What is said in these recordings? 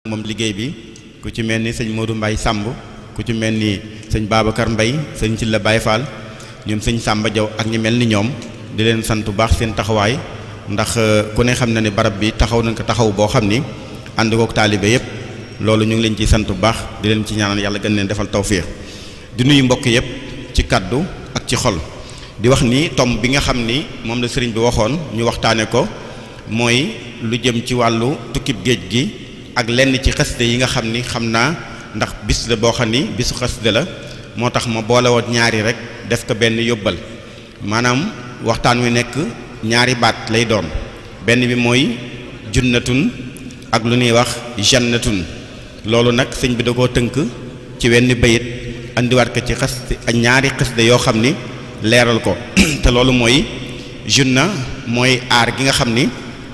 moom liggéey bi ku ci mel ni sëñ Modou Mbaye Samb ku ci mel ni sëñ Babacar Mbaye sëñ Cilla Baye Fall ñoom sëñ Samba Diaw ak ñi mel ni ñoom di leen sant bu baax seen taxawaay ndax ku ne xam na ne barab bi taxaw nañ ko taxaw boo xam ni ànd kook taalibe yépp loolu ñu ngi leen ciy sant bu baax di leen ci ñaanal yàlla gën leen defal tawfiix di nuyu mbokk yépp ci kaddu ak ci xol di wax ni tomb bi nga xam ni moom la sëriñ bi waxoon ñu waxtaane ko mooy lu jëm ci wàllu tukkib géej gi ak lenn ci xaside yi nga xam ni xam naa ndax bis la boo xam ni bisu xaside la moo tax ma boole woon ñaari rek def ko benn yóbbal maanaam waxtaan wi nekk ñaari baat lay doon benn bi mooy junnatun ak lu ñuy wax jannatun loolu nag sëñ bi da koo tënk ci wenn bayit andiwaat ko ci xaside ak ñaari xaside yoo xam ni leeral ko te loolu mooy junna mooy aar gi nga xam ni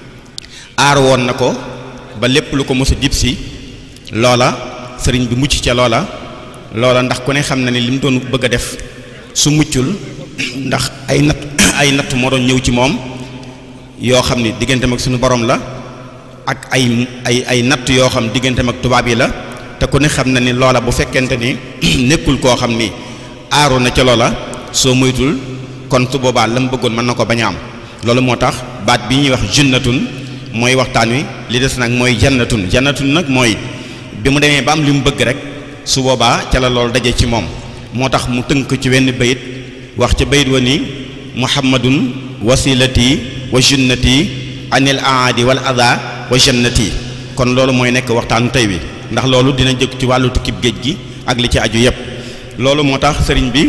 aar woon na ko ba lépp lu ko mos a jib si loola sëriñ bi mucc ca loola loola ndax ku ne xam na ni li mu doon bëgg a def su muccul ndax ay natt ay natt moo doon ñëw ci moom yoo xam ni digganteem ak suñu borom la ak ay ay ay natt yoo xam digganteem ak tubaab yi la te ku ne xam na ni loola bu fekkente ni nekkul koo xam ni aaru na ca loola soo moytul kon su boobaa la mu bëggoon mën na ko bañ a am loolu moo tax baat bi ñuy wax junnatun mooy waxtaan wi li des nag mooy jannatun jannatun nag mooy bi mu demee ba am li mu bëgg rek su boobaa ca la loolu daje ci moom moo tax mu tënk ci wenn bayit wax ca bayit wa ni muhammadun wasilati wa junnati anil aadi wal ada wa jannati kon loolu mooy nekk waxtaanu tey wi ndax loolu dina jëkk ci wàllu tukkib géej gi ak li ci aju yépp loolu moo tax sëriñ bi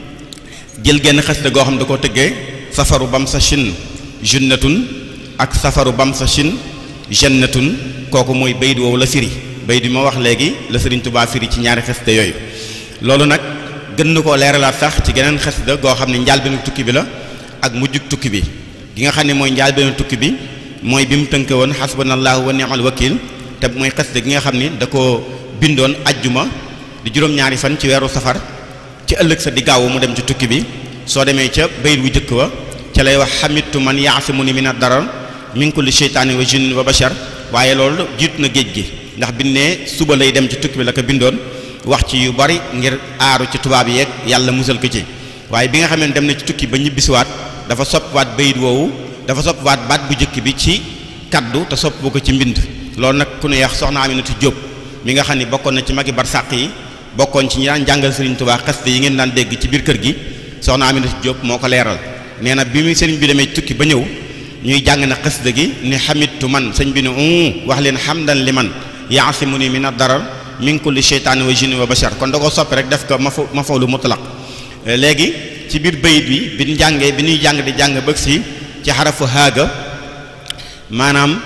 jël genn xasida goo xam da koo tëggee safaru bam sa chin junnatun ak safaru bam sa chin jannatun kooku mooy bayit woowu la firi bayit bi ma wax léegi la sëriñ Tubaa firi ci ñaari xasida yooyu loolu nag gën na koo leeralaat sax ci geneen xasida goo xam ne njaal benn tukki bi la ak mujjug tukki bi gi nga xam ne mooy njaal benn tukki bi mooy bi mu tënke woon xasbanallahu wa ni'mal wakil te mooy xasida gi nga xam ni da ko bindoon ajjuma di juróom-ñaari fan ci weeru safar ci ëllëg sa di gaawu mu dem ci tukki bi soo demee ca bayit wu jëkk wa ca lay wax xamitu man yaasimuni min ad-darar min kulli sheytaani wa jinnin wa bashar waaye loolu jiitu na géej gi ndax bi ne suba lay dem ci tukki bi la ko bindoon wax ci yu bari ngir aaru ci tubaab yeeg yàlla musal ko ci waaye bi nga xam ne dem na ci tukki ba ñibbisiwaat dafa soppiwaat bayit woowu dafa soppiwaat baat bu jëkk bi ci kaddu te sopp bu ko ci mbind loolu nag ku ne yax soxna Aminatu Jóob mi nga xam ne bokkoon na ci magi barsàq yi bokkoon ci ñi daan jàngal Serigne Touba xasida yi ngeen daan dégg ci biir kër gi soxna Aminata Diop moo ko leeral nee na bi muy sëriñ bi demee tukki ba ñëw ñuy jàng na xasida gi ni xamitu man sëñ bi ne u wax leen hamdan li man yaasimuni min ad-darar min kulli sheytaani wa jinni wa bashar kon da ko soppi rek def ko mafa mafawlu mutlaq léegi ci biir bayit bi bi ñu jàngee bi ñuy jàng di jàng bëgg si ci xarafu haaga maanaam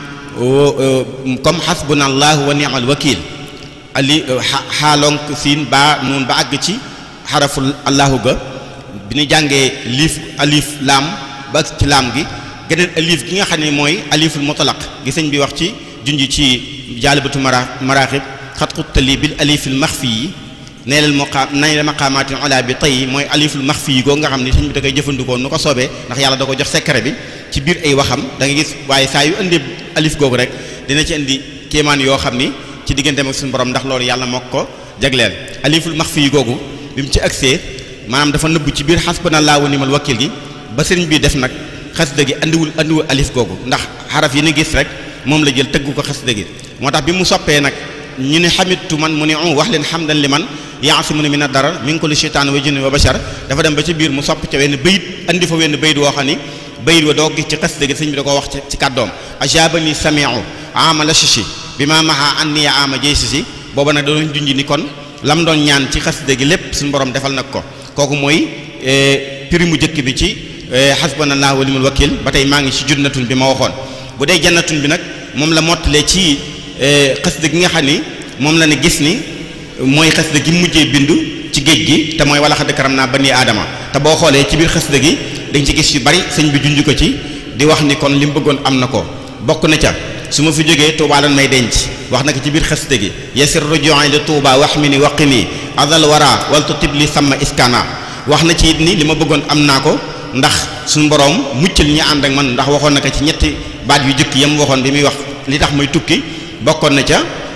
comme xasbunallahu wa ni'mal wakil ali xaalonk siin baa noonu ba àgg ci xaraful allahu ga bi ñu jàngee liif alif laam ba àgg ci laam gi geneen alif gi nga xam ne mooy aliful mutlaq gi sëñ bi wax ci junj ci jaalibatu mara maraaxib xat xuttali bil alifil maxfi yi nee leen maqaam nay la maqaamaatin ala bi tey mooy aliful maxfi yi goo nga xam ne sëñ bi da koy jëfandikoo nu ko soobee ndax yàlla da ko jox secret bi ci biir ay waxam da nga gis waaye saa yu indee alif googu rek dina ci indi kéemaan yoo xam ni ci digganteem ak suñu borom ndax loolu yàlla moo ko jagleel aliful maxfi yi googu bi mu ci agsee maanaam dafa nëbbu ci biir xasbanallaahu wa ni'mal wakiil gi ba sëriñ bi def nag xasida gi andiwul andiwul alif googu ndax xaraf yi ni gis rek moom la jël tëggu ko xasida gi moo tax bi mu soppee nag ñu ne xamitu man mu ne wax leen xamdan li man yaasimuni mina darar min kulli shaytaan wa jinni wa bashar dafa dem ba ci biir mu sopp ca wenn bayit andi fa wenn bayit woo xam ni bayit wa doo gis ci xasida gi sëñ bi da koo wax ci kàddoom ajabani samiu ama la shishi bi ma maxa an niya ama jey si si booba nag doon junj ni kon lam doon ñaan ci xasida gi lépp suñu borom defal nag ko kooku mooy prix mu jëkk bi ci xasbanallahu wa ni'mal wakil ba tey maa ngi ci junnatun bi ma waxoon bu dee jannatun bi nag moom la mottalee ci xasida gi nga xam ni moom la ne gis ni mooy xasida gi mujjee bindu ci géej gi te mooy wala xadd karam naa bani aadama te boo xoolee ci biir xasida gi dañ ci gis yu bari sëñ bi junj ko ci di wax ni kon li mu bëggoon am na ko bokk na ca su ma fi jógee Touba lan may denc wax na ko ci biir xasida gi yasir ruju'i li Touba wax mi ni waqi nii adal wara wal tutib li sama iskana wax na ci it ni li ma bëggoon am naa ko ndax suñu borom muccal ñi ànd ak man ndax waxoon na ko ci ñetti baat yu jëkk yam waxoon bi muy wax li tax muy tukki bokkoon na ca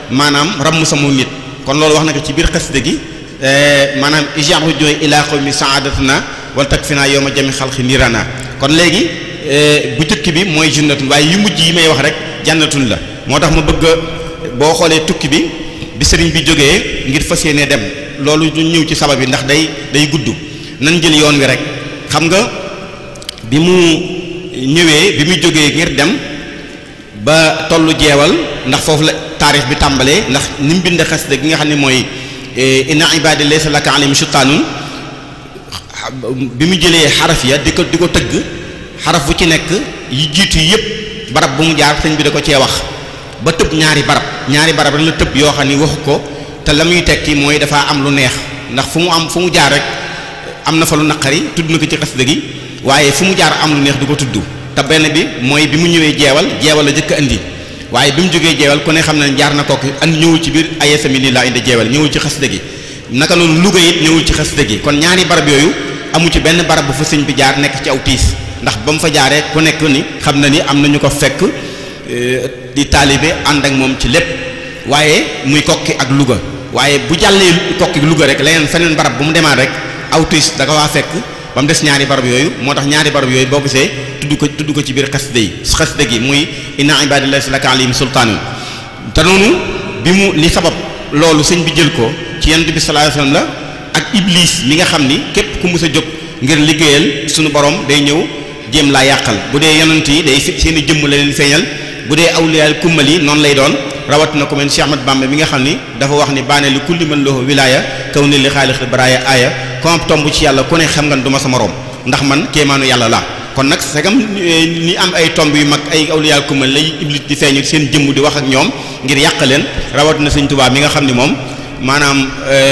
maanaam ramm sama nit kon loolu wax na ko ci biir xasida gi maanaam ijahu jooy ilaa qawmi saadatana wala takfina yawma jami xalqi nirana kon léegi bu jëkk bi mooy jannatun waaye yu mujj yi may wax rek jannatun la moo tax ma bëgg boo xoolee tukki bi bi sëriñ bi jógee ngir fas yéene dem loolu ñu ñëw ci sabab bi ndax day day gudd nan jël yoon wi rek xam nga bi mu ñëwee bi mu jógee ngir dem ba tollu jeewal ndax foofu la taarix bi tàmbalee ndax ni mu bind xasida gi nga xam ne mooy inna ibadi laysa laka alayhim sultaanun bi mu jëlee xaraf ya di ko di ko tëgg xaraf bu ci nekk yi jiitu yëpp barab bu mu jaar sëñ bi da ko cee wax ba tëb ñaari barab ñaari barab rek la tëb yoo xam ni waxu ko te la muy tekki mooy dafa am lu neex ndax fu mu am fu mu jaar rek am na fa lu naqari tudd na ko ci xasida gi waaye fu mu jaar am lu neex du ko tudd te benn bi mooy bi mu ñëwee jeewal jeewal la jëkk andi waaye bi mu jógee jeewal ku ne xam ne jaar na kooku andi ñëwul ci biir ayesami nii laa indi jeewal ñëwul ci xasida gi naka noonu Louga it ñëwul ci xasida gi kon ñaari barab yooyu amu ci benn barab bu fa sëñ bi jaar nekk ci aw tiis ndax ba mu fa jaaree ku nekk ni xam na ni am na ñu ko fekk di taalibe ànd ak moom ci lépp waaye muy kokki ak Louga waaye bu jàllee kokki Louga rek leneen feneen barab bu mu demaat rek aw tiis da ko waa fekk ba mu des ñaari barab yooyu moo tax ñaari barab yooyu boo gisee tudd ko tudd ko ci biir xasida yi xasida gi muy inna ibadillahi laka alayhim sultaanun te noonu bi mu li sabab loolu sëñ bi jël ko ci yonent bi sallallahu alayhi wasallam la ak iblis mi nga xam ni képp ku mus a jóg ngir liggéeyal suñu borom day ñëw jéem laa yàqal bu dee yonent yi day seen i jëmm la leen feeñal bu dee awliyaal kummal yi noonu lay doon rawatina ko mel Cheikh Ahmad Bamba mi nga xam ni dafa wax ni baane li kulli man lahu wilaaya kaw ni li xaalix baraaya aaya comme tomb ci yàlla ku ne xam nga du ma sama morom ndax man kéemaanu yàlla la kon nag segam ni am ay tomb yu mag ay awliyaal kummal lay iblis di feeñu seen jëmm di wax ak ñoom ngir yàq leen rawatina Sëñ Tuubaa mi nga xam ni moom maanaam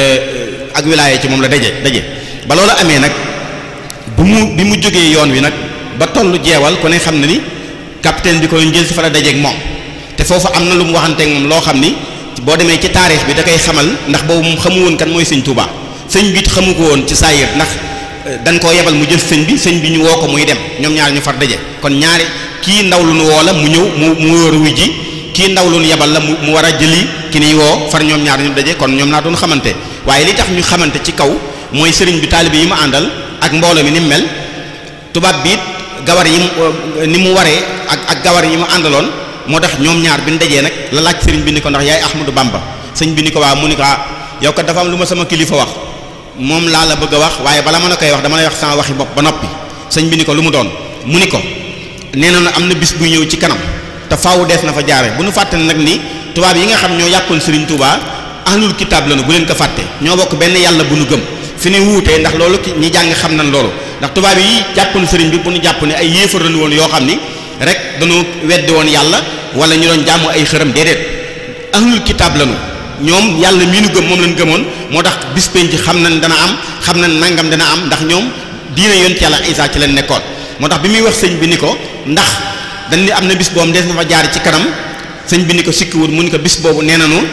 ak wilaaya ci moom la daje daje ba loolu amee nag bu mu bi mu jógee yoon wi nag ba tollu jeewal ku ne xam na ni capitaine bi ko njël si fa la dajeeg moom te foofu am na lu mu waxanteeg moom loo xam ni boo demee ci taarix bi da koy xamal ndax boobu moom xamu woon kan mooy sëñ Touba sëñ bi xamu ko woon ci saayir ndax dañ koo yebal mu jël sëñ bi sëñ bi ñu woo ko muy dem ñoom ñaar ñu far daje kon ñaari kii ndaw lu nu woo la mu ñëw mu mu wóor wu ji kii ndaw lu nu yebal la mu mu war a jëli ki niy woo far ñoom ñaar ñu daje kon ñoom naa doon xamante waaye li tax ñu xamante ci kaw mooy sëriñ bi taalibe yi mu àndal ak mbooloo mi ni mu mel tubaab bi it gawar yi ni mu waree ak ak gawar yi mu àndaloon moo tax ñoom ñaar bi ñu dajee nag la laaj sëriñ bi ni ko ndax yaay Ahmadou Bamba sëñ bi ni ko waa mu ni ko ah yow kat dafa am lu ma sama kilifa wax moom laa la bëgg a wax waaye bala ma la koy wax dama lay wax sama waxi bopp ba noppi sëñ bi ni ko lu mu doon mu ni ko nee na am na bis buy ñëw ci kanam te faawu dees na fa jaare bu nu fàtte nag ni tubaab yi nga xam ñoo yàqoon sëriñ Touba ahlul kitaab la nu bu leen ko fàtte ñoo bokk benn yàlla bu nu gëm fi ni wuutee ndax loolu ñi jàng xam nañ loolu ndax tubaab yi jàppoon sëriñ bi bu ñu jàpp ne ay yéefar lañu woon yoo xam ni rek dañoo weddi woon yàlla wala ñu doon jaamu ay xërëm déedéet ahlul kitaab lañu ñoom yàlla mii nu gëm moom lañ gëmoon moo tax bis penc xam nañ dana am xam nañ nangam dana am ndax ñoom diine yoon ci yàlla Isaa ci leen nekkoon moo tax bi muy wax sëñ bi ni ko ndax dañ ni am na bis boobu des na fa jaar ci kanam sëñ bi ni ko sikkiwul mu ni ko bis boobu nee nañu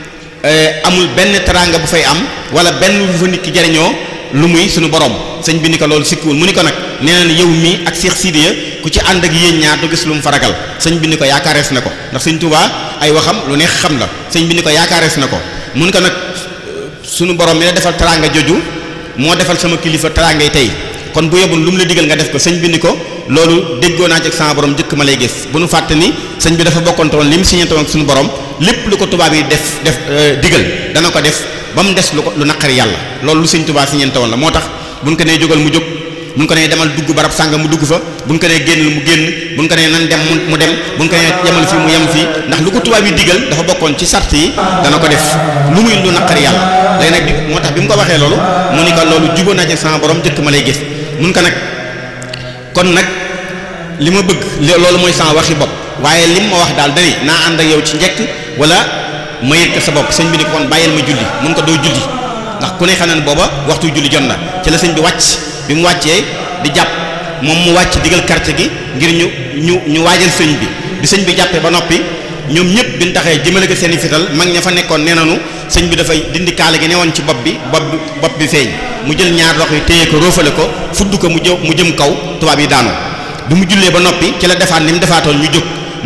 amul benn teraanga bu fay am wala benn bu fa nit ki jariñoo lu muy suñu borom sëñ bi ni ko loolu sikkiwul mu ni ko nag nee na yow mii ak Cheikh Sidiya ku ci ànd ak yéen ñaar du gis lu mu faragal sëñ bi ni ko yaakaarees na ko ndax sëñ Touba ay waxam lu neex xam la sëñ bi ni ko yaakaarees na ko mun ko nag suñu borom mi la defal teraanga joju moo defal sama kilifa teraangay tey kon bu yebul lu mu la digal nga def ko sëñ bi ni ko loolu déggoo naa ci ak sama borom njëkk ma lay gis bu nu fàtte ni sëñ bi dafa bokkonte woon li mu siñante woon ak suñu borom lépp lu ko tubaab yi def def digal dana ko def ba mu des lu ko lu naqari yàlla loolu lu sëñ Tuubaa siñante woon la moo tax buñ ko nee jógal mu jóg buñ ko nee demal dugg barab sànga mu dugg fa buñ ko nee génnal mu génn buñ ko nee nan dem mu dem buñ ko nee yemal fii mu yem fii ndax lu ko tubaab yi digal dafa bokkoon ci sart yi dana ko def lu muy lu naqari yàlla léegi nag bi moo tax bi mu ko waxee loolu mu ni ko loolu jubóo naa ci sama borom njëkk ma lay gis mun ko nag kon nag li ma bëgg loolu mooy sama waxi bopp waaye lim ma wax daal dani naa ànd ak yow ci njëkk wala ma yëg ko sa bopp sëñ bi ni ko kon bàyyil ma julli mun ko doo julli ndax ku ne xam ne booba waxtu julli jot na ci la sëñ bi wàcc bi mu wàccee di jàpp moom mu wàcc digal quartier gi ngir ñu ñu ñu waajal sëñ bi bi sëñ bi jàppee ba noppi ñoom ñëpp bi ñu taxee jëmale ko seen i fital mag ña fa nekkoon nee nañu sëñ bi dafay dindi kaala gi newoon ci bopp bi bopp bi bopp bi feeñ mu jël ñaar loxo yi téye ko róofale ko fudd ko mu jë mu jëm kaw tubaab yi daanu bi mu jullee ba noppi ci la defaat ni mu defaatoon ñu jóg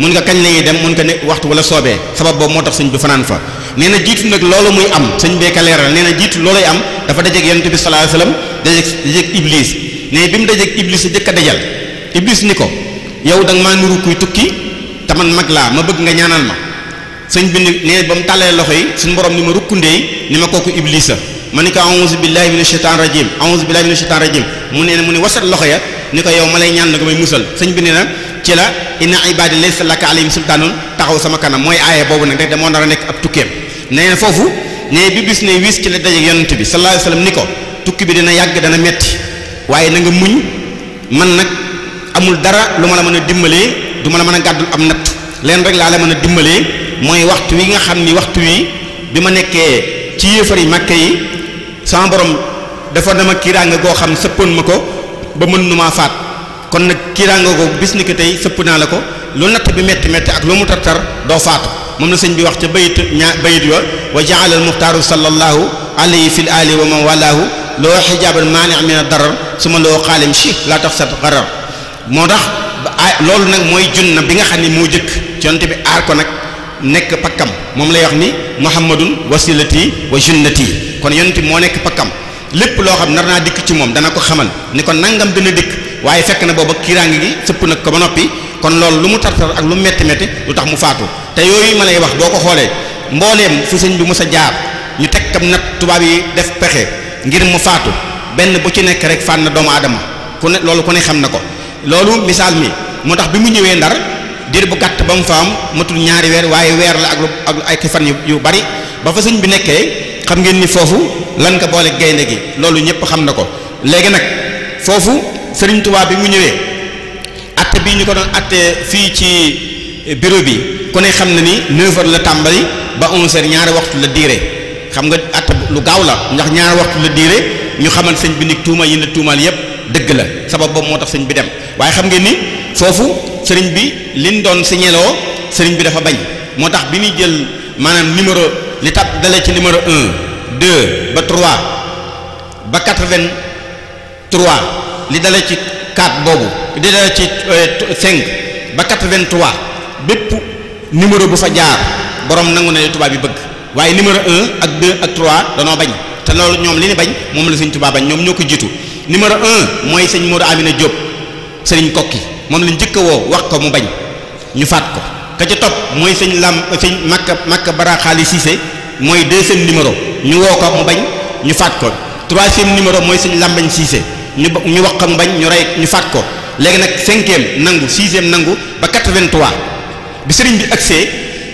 mun nga kañ la ñuy dem mun nga ne waxtu wala soobee sabab boobu moo tax sëñ bi fanaan fa nee na jiitu nag loolu muy am sëñ bee ka leeral nee na jiitu looluy am dafa dajeeg yonent bi sallallahu alayhi wasallam dajeeg dajeeg iblis ne bi mu dajeeg iblis a jëkk a dajal iblis ni ko yow da nga maa nuru kuy tukki te man mag laa ma bëgg nga ñaanal ma sëñ bi ni nee ba mu tàllee loxo yi suñu borom ni ma rukkundeey ni ma kooku iblis a ma ni ko a'udhu billahi minash shaitanir rajim a'udhu billahi minash shaitanir rajim mu ne mu ne wasat loxo ya ni ko yow ma lay ñaan na ko may musal sëñ bi nee na ci la inna ibadi laysa laka alayhim sultaanun taxaw sama kanam mooy aaya boobu nag rek da moo nar a nekk ab tukkeem nee na foofu ne bi bis ne wis ci la dajeeg yonent bi sallallahu alayhi wasallam ni ko tukki bi dina yàgg dana metti waaye na nga muñ man nag amul dara lu ma la mën a dimbalee du ma la mën a gàddul am natt leen rek laa la mën a dimbalee mooy waxtu wi nga xam ni waxtu wi bi ma nekkee ci yéefar yi màkke yi sama borom dafa dama kiiraanga goo xam sëppoon ma ko ba mën nu maa faat kon nag kiiraanga ko bis ni ko tey sëpp naa la ko lu natt bi metti metti ak lu mu tar-tar doo faatu moom la sëñ bi wax ca bayit ñaa bayit wa wa ja'ala al muxtaaru sallallahu alayhi fil ali wa man walaahu loo xijaaban maani min a darar su ma loo xaalim chi laa tax sat xarar moo tax loolu nag mooy junna bi nga xam ne moo jëkk ci yonte bi aar ko nag nekk pakkam moom lay wax ni muhammadun wasilati wa junnati kon yonte bi moo nekk pakkam lépp loo xam nar naa dikk ci moom dana ko xamal ni ko nangam dina dikk waaye fekk na booba kiiraange gi sëpp nag ko ba noppi kon loolu lu mu tartar ak lu mu metti metti lu tax mu faatu te yooyu ma lay wax boo ko xoolee mbooleem fu sëñ bi mës a jaar ñu teg kam nag tubaab yi def pexe ngir mu faatu benn bu ci nekk rek fànn doomu aadama ku ne loolu ku ne xam na ko loolu misaal mi moo tax bi mu ñëwee ndar diir bu gàtt ba mu fa am matul ñaari weer waaye weer la ak lu ak ay fan yu yu bari ba fa sëñ bi nekkee xam ngeen ni foofu lan ko boole gaynde gi loolu ñëpp xam na ko léegi nag foofu sëriñ Tuubaa bi mu ñëwee atte bii ñu ko doon atte fii ci bureau bi ku ne xam na ni 9 heures la tàmbali ba 11 heures ñaari waxtu la diire xam nga atte lu gaaw la ndax ñaari waxtu la diire ñu xamal sëñ bi ni tuuma yi la tuumaal yépp dëgg la sabab boobu moo tax sëñ bi dem waaye xam ngeen ni foofu sëriñ bi liñ doon signéloo sëriñ bi dafa bañ moo tax bi muy jël maanaam numéro li tab dalee ci numéro 1 2 ba 3 ba 83 li dalee ci 4 boobu li dalee ci 5 ba 83 bépp numéro bu fa jaar borom nangu na li tubaab bi bëgg waaye numéro 1 ak 2 ak 3 danoo bañ te loolu ñoom li ñu bañ moom la sëñ tubaab bañ ñoom ñoo ko jiitu numéro 1 mooy sëñ Modou Amina Diop sëriñ kokki moom lañ njëkk a woo wax ko mu bañ ñu faat ko ka ca topp mooy sëñ lam sëñ makka makka bara xaali Cissé mooy deuxième numéro ñu woo ko mu bañ ñu faat ko troisième numéro mooy sëñ lambañ Cissé ñu ñu wax ko mu bañ ñu rey ñu faat ko léegi nag cinquième nangu sixième nangu ba 83 bi sëriñ bi agsee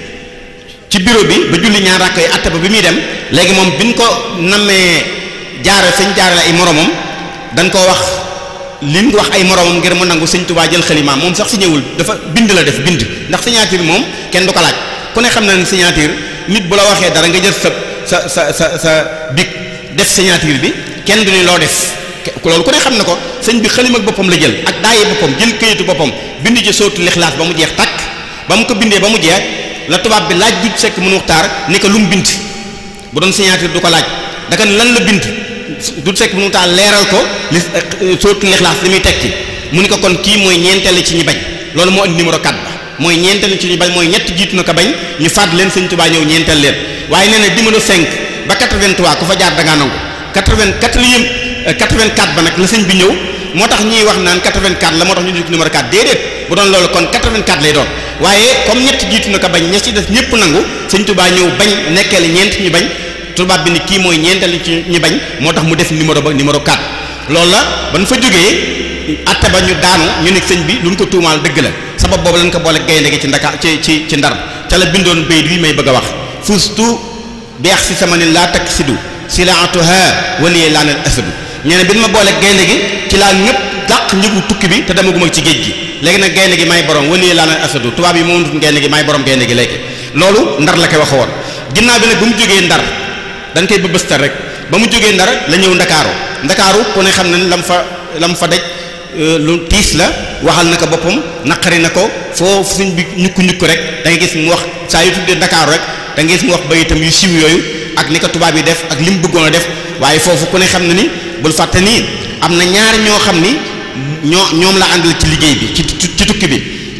ci bureau bi ba julli ñaar rakk yi atte ba bi muy dem léegi moom bi ñu ko nammee jaare sëñ jaarale ay moromam dañ koo wax li mu wax ay moromam ngir mu nangu sëñ Tuubaa jël xalimaam moom sax signéwul dafa bind la def bind ndax signature moom kenn du ko laaj ku ne xam na ne signature nit bu la waxee dara nga jël sa sa sa sa sa bic def signature bi kenn du ni loo def loolu ku ne xam na ko sëñ bi xalima ak boppam la jël ak daaye boppam jël këyitu boppam bind ci sootu lixlaas ba mu jeex takk ba mu ko bindee ba mu jeex la tubaab bi laaj du sekk mënu waxtaar ni ko lu mu bind bu doon signature du ko laaj daka ne lan la bind du sekk mënu waxtaar leeral ko li sootu lixlaas li muy tekki mu ni ko kon kii mooy ñeenteel ci ñi bañ loolu moo indi numéro 4 ba mooy ñeenteel ci ñi bañ mooy ñett jiitu na ko bañ ñu faat leen sëñ Tuubaa ñëw ñeenteel leen waaye nee na numéro 5 ba 83 ku fa jaar da ngaa nangu 84 84 ba nag la sëñ bi ñëw moo tax ñuy wax naan 84 la moo tax ñu dugg numéro 4 déedéet bu doon loolu kon 84 lay doon waaye comme ñett jiitu na ko bañ ña ci des ñëpp nangu sëñ Tuubaa ñëw bañ nekkee la ñeent ñu bañ tubaab bi ni kii mooy ñeenteel ci ñu bañ moo tax mu def numéro ba numéro 4 loolu la ban fa jógee atte ba ñu daanu ñu ne sëñ bi lu ñu ko tuumaal dëgg la sabab boobu lañ ko boole gaynde gi ci ndaka ci ci ci ndar ca la bindoon bayit wi may bëgg a wax fustu beex si sama ni laa takk sidu silaatuha waliyee laanal asadu ñee bi ma boole gaynde gi ci laa ñëpp dàq njëgu tukki bi te demaguma ci géej gi léegi nag gaynde gi may borom waliyee laanal asadu tubaab yi moom tut gaynde gi may borom gaynde gi léegi loolu ndar la koy wax woon ginnaaw bi nag ba mu jógee ndar dañ koy bëbëstal rek ba mu jógee ndar la ñëw ndakaaru ndakaaru ku ne xam na lam fa lam fa daj lu tiis la waxal na ko boppam naqari na ko foo suñ bi ñukku ñukku rek da nga gis mu wax saa yu tuddee ndakaaru rek da nga gis mu wax ba itam yu siiw yooyu ak ni ko tubaab yi def ak li mu bëggoon a def waaye foofu ku ne xam na ni bul fàtte nii am na ñaar ñoo xam ni ñoo ñoom la àndal ci liggéey bi ci ci tukki bi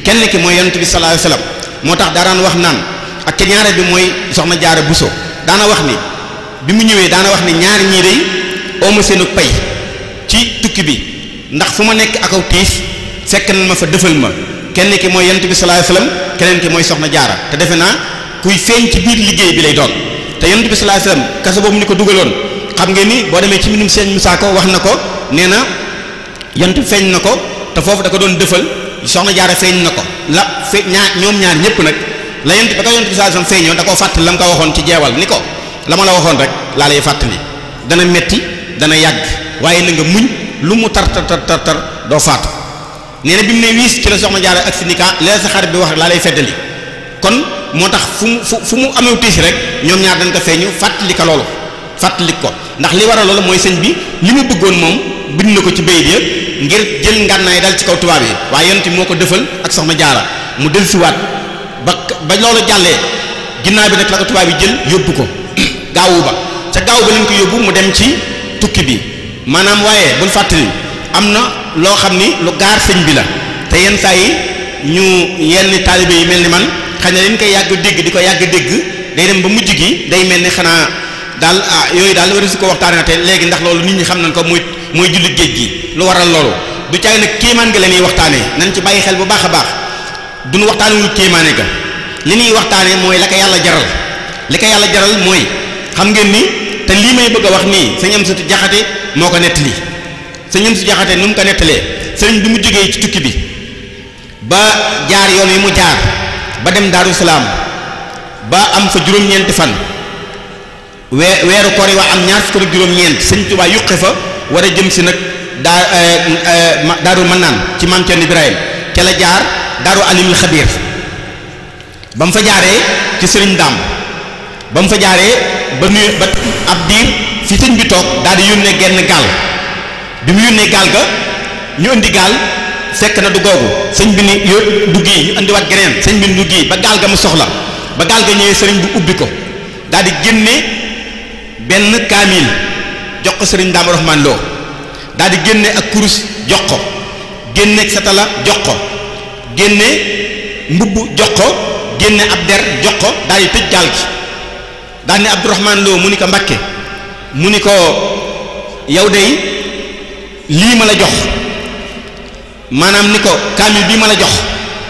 kenn ki mooy yonent bi sallallahu alayhi wasallam moo tax daaraan wax naan ak ca ñaare bi mooy soxna jaara buso daana wax ni bi mu ñëwee daana wax ni ñaari ñii day ooma seenu pay ci tukki bi ndax fu ma nekk akaw tiis fekk na ma fa dëfal ma kenn ki mooy yonent bi sallallahu alayhi wasallam keneen ki mooy soxna jaara te defe naa kuy feeñ ci biir liggéey bi lay doon te yonent bi sallallahu alayhi wasallam kaso boobu ñu ko dugaloon xam ngeen ni boo demee ci mbindum sëñ Musaa Ko wax na ko nee na yonent bi feeñ na ko te foofu da ko doon dëfal soxna jaara feeñ na ko la fe ñaar ñoom ñaar ñëpp nag la yonent ba ko yonent bi sallallahu alayhi wasallam feeñoo da koo fàttali la mu ko waxoon ci jeewal ni ko la ma la waxoon rek laa lay fàttali dana metti dana yàgg waaye na nga muñ lu mu tar tar tar tar doo faatu nee na bi mu ne wiis ci la soxna jaara ak si ni ka lee sa xarit bi wax laa lay feddali kon moo tax fu mu fu fu mu amee tiis rek ñoom ñaar dañ ko feeñu fàttali ko loolu fàttali ko ndax li waral loolu mooy sëñ bi li mu bëggoon moom bind na ko ci bayit ya ngir jël ngànnaay dal ci kaw tubaab yi waaye yonent moo ko defal ak soxna jaara mu dellusiwaat ba ba loolu jàllee ginnaaw bi nag la ko tubaab yi jël yóbbu ko gaawu ba ca gaaw ba lañ ko yóbbu mu dem ci tukki bi maanaam waaye bul fàttali am na loo xam ni lu gaar sëñ bi la te yenn saa yi ñu yenn taalibe yi mel ni man xëy na dañ koy yàgg dégg di ko yàgg dégg day dem ba mujj gi day mel ni xanaa daal ah yooyu daal war su ko waxtaanee te léegi ndax loolu nit ñi xam nañ ko muy mooy julli géej gi lu waral loolu du caay nag kéemaan nga la ñuy waxtaanee nañ ci bàyyi xel bu baax a baax duñu waxtaanewul kéemaane ga li ñuy waxtaanee mooy la ko yàlla jaral li ko yàlla jaral mooy xam ngeen ni te lii may bëgg a wax nii sëñ am satu jaxate moo ko nettali sëñ am su jaxate nu mu ko nettalee sëriñ bi mu jógee ci tukki bi ba jaar yoon wi mu jaar ba dem daaru salaam ba am fa juróom-ñeenti fan wee weeru koor yi waa am ñaar fukk ak juróom-ñeent sëñ Tuubaa yuqe fa war a jëm si nag daa daaru mën naan ci maam Cerno Ibrahim ca la jaar daaru alimul xabiir ba mu fa jaaree ci sëriñ daam ba mu fa jaaree ba nuyu ba ab diir fi sëñ bi toog daal di yónnee genn gaal bi mu yónnee gaal ga ñu indi gaal fekk na du googu sëñ bi ni yo du gii ñu indiwaat geneen sëñ bi ni du gii ba gaal ga mu soxla ba gaal ga ñëwee sëriñ bi ubbi ko daal di génne benn kaamil jox ko sëriñ daam Rahmaan Lo daal di génne ak kurus jox ko génne ak satala jox ko génne mbubb jox ko génne ab der jox ko daal di tëj gaal gi daal ne Abdourahman Lo mu ni ko Mbakke mu ni ko yow dey lii ma la jox maanaam ni ko kaamil bii ma la jox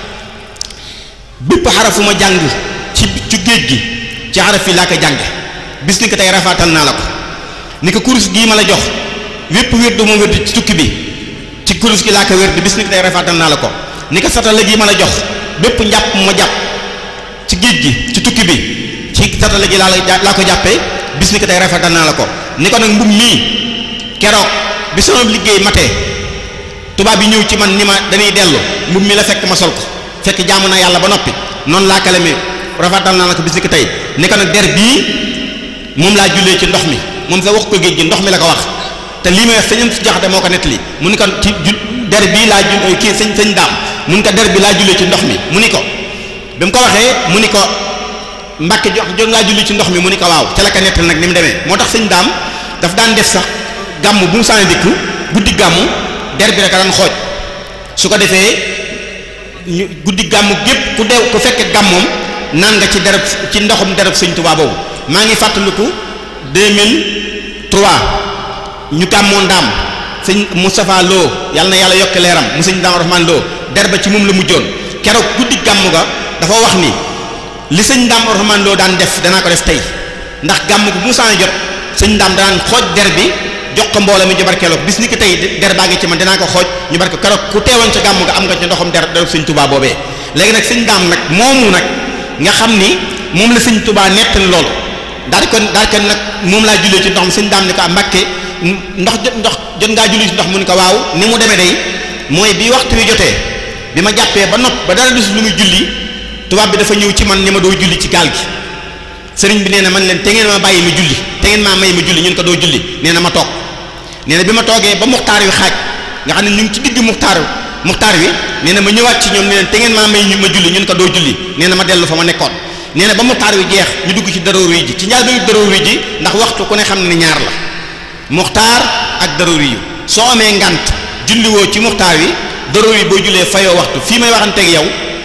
bépp xarafu ma jàng ci ci géej gi ci xaraf yi laa ko jàng bis ni ko tey rafaatal naa la ko ni ko kurus gii ma la jox wépp wérdu ma wérdu ci tukki bi ci kurus gi laa ko wérdu bis ni ko tey rafaatal naa la ko ni ko satala gii ma la jox bépp njàpp ma jàpp ci géej gi ci tukki bi ci satala gi laa la laa ko jàppee bis ni ko tey rafetal naa la ko ni ko nag mbub mii keroog bi sama liggéey matee tubaab yi ñëw ci man ni ma dañuy dellu mbub mi la fekk ma sol ko fekk jaamu naa yàlla ba noppi noonu laa kalame rafetal naa la ko bis ni ko tey ni ko nag der bii moom laa jullee ci ndox mi moom sa wax ko géej gi ndox mi la ko wax te lii may wax sëñam si jaxate moo ko nettali mu ni ko ci der bii laa jul kii sëñ sëñ daam mu ni ko der bi laa jullee ci ndox mi mu ni ko bi mu ko waxee mu ni ko mbàkke jox jot ngaa julli ci ndox mi mu ni ko waaw ca la ko nettal nag ni mu demee moo tax sëñ daam daf daan def sax gàmm bu mu sànni dikk guddi gàmm der bi rek a daan xooj su ko defee ñu guddi gàmm gépp ku dew ku fekke gàmmoom naan nga ci dereb ci ndoxum dereb sëñ Tuubaa boobu maa ngi fàttaliku 2003 ñu gàmmoo ndaam sëñ Moustapha Lo yàlla na yàlla yokk leeram mu sëñ Daam Rahman Lo der ba ci moom la mujjoon keroog guddi gàmm ga dafa wax ni li sëñ Daam Rahman Lo daan def danaa ko def tey ndax gàmm gu bu mu saan jot sëñ Daam danaan xooj der bi jox ko mbooloo mi ñu barkeeloo bis ni ki tey der baa ngi ci man dinaa ko xooj ñu barke keroog ku teewoon ca gàmm ga am nga ci ndoxam der derub sëñ Tuubaa boobee léegi nag sëñ Daam nag moomu nag nga xam ni moom la sëñ Tuubaa nettali loolu daal di ko daal di ko nag moom laa jullee ci ndox mi sëñ Daam ni ko am Mbàkke ndox jot ndox jot ngaa julli ci ndox mu ni ko waaw ni mu demee day mooy bi waxtu wi jotee bi ma jàppee ba nopp ba dara dus lu muy julli tubaab bi dafa ñëw ci man ni ma doo julli ci gaal gi sëriñ bi nee na man leen te ngeen ma bàyyi ma julli te ngeen maa may ma julli ñun ko doo julli nee na ma toog nee na bi ma toogee ba muxtaar wi xaaj nga xam ne ñu ngi ci digg muxtaar muxtaar wi nee na ma ñëwaat ci ñoom ne leen te ngeen maa may ma julli ñun ko doo julli nee na ma dellu fa ma nekkoon nee na ba muxtaar wi jeex ñu dugg ci daroori ji ci njaal ba daroori ji ndax waxtu ku ne xam ne ñaar la muxtaar ak daroori yu soo amee ngant julliwoo ci muxtaar wi daroori boo jullee fayoo waxtu fii may waxanteeg yow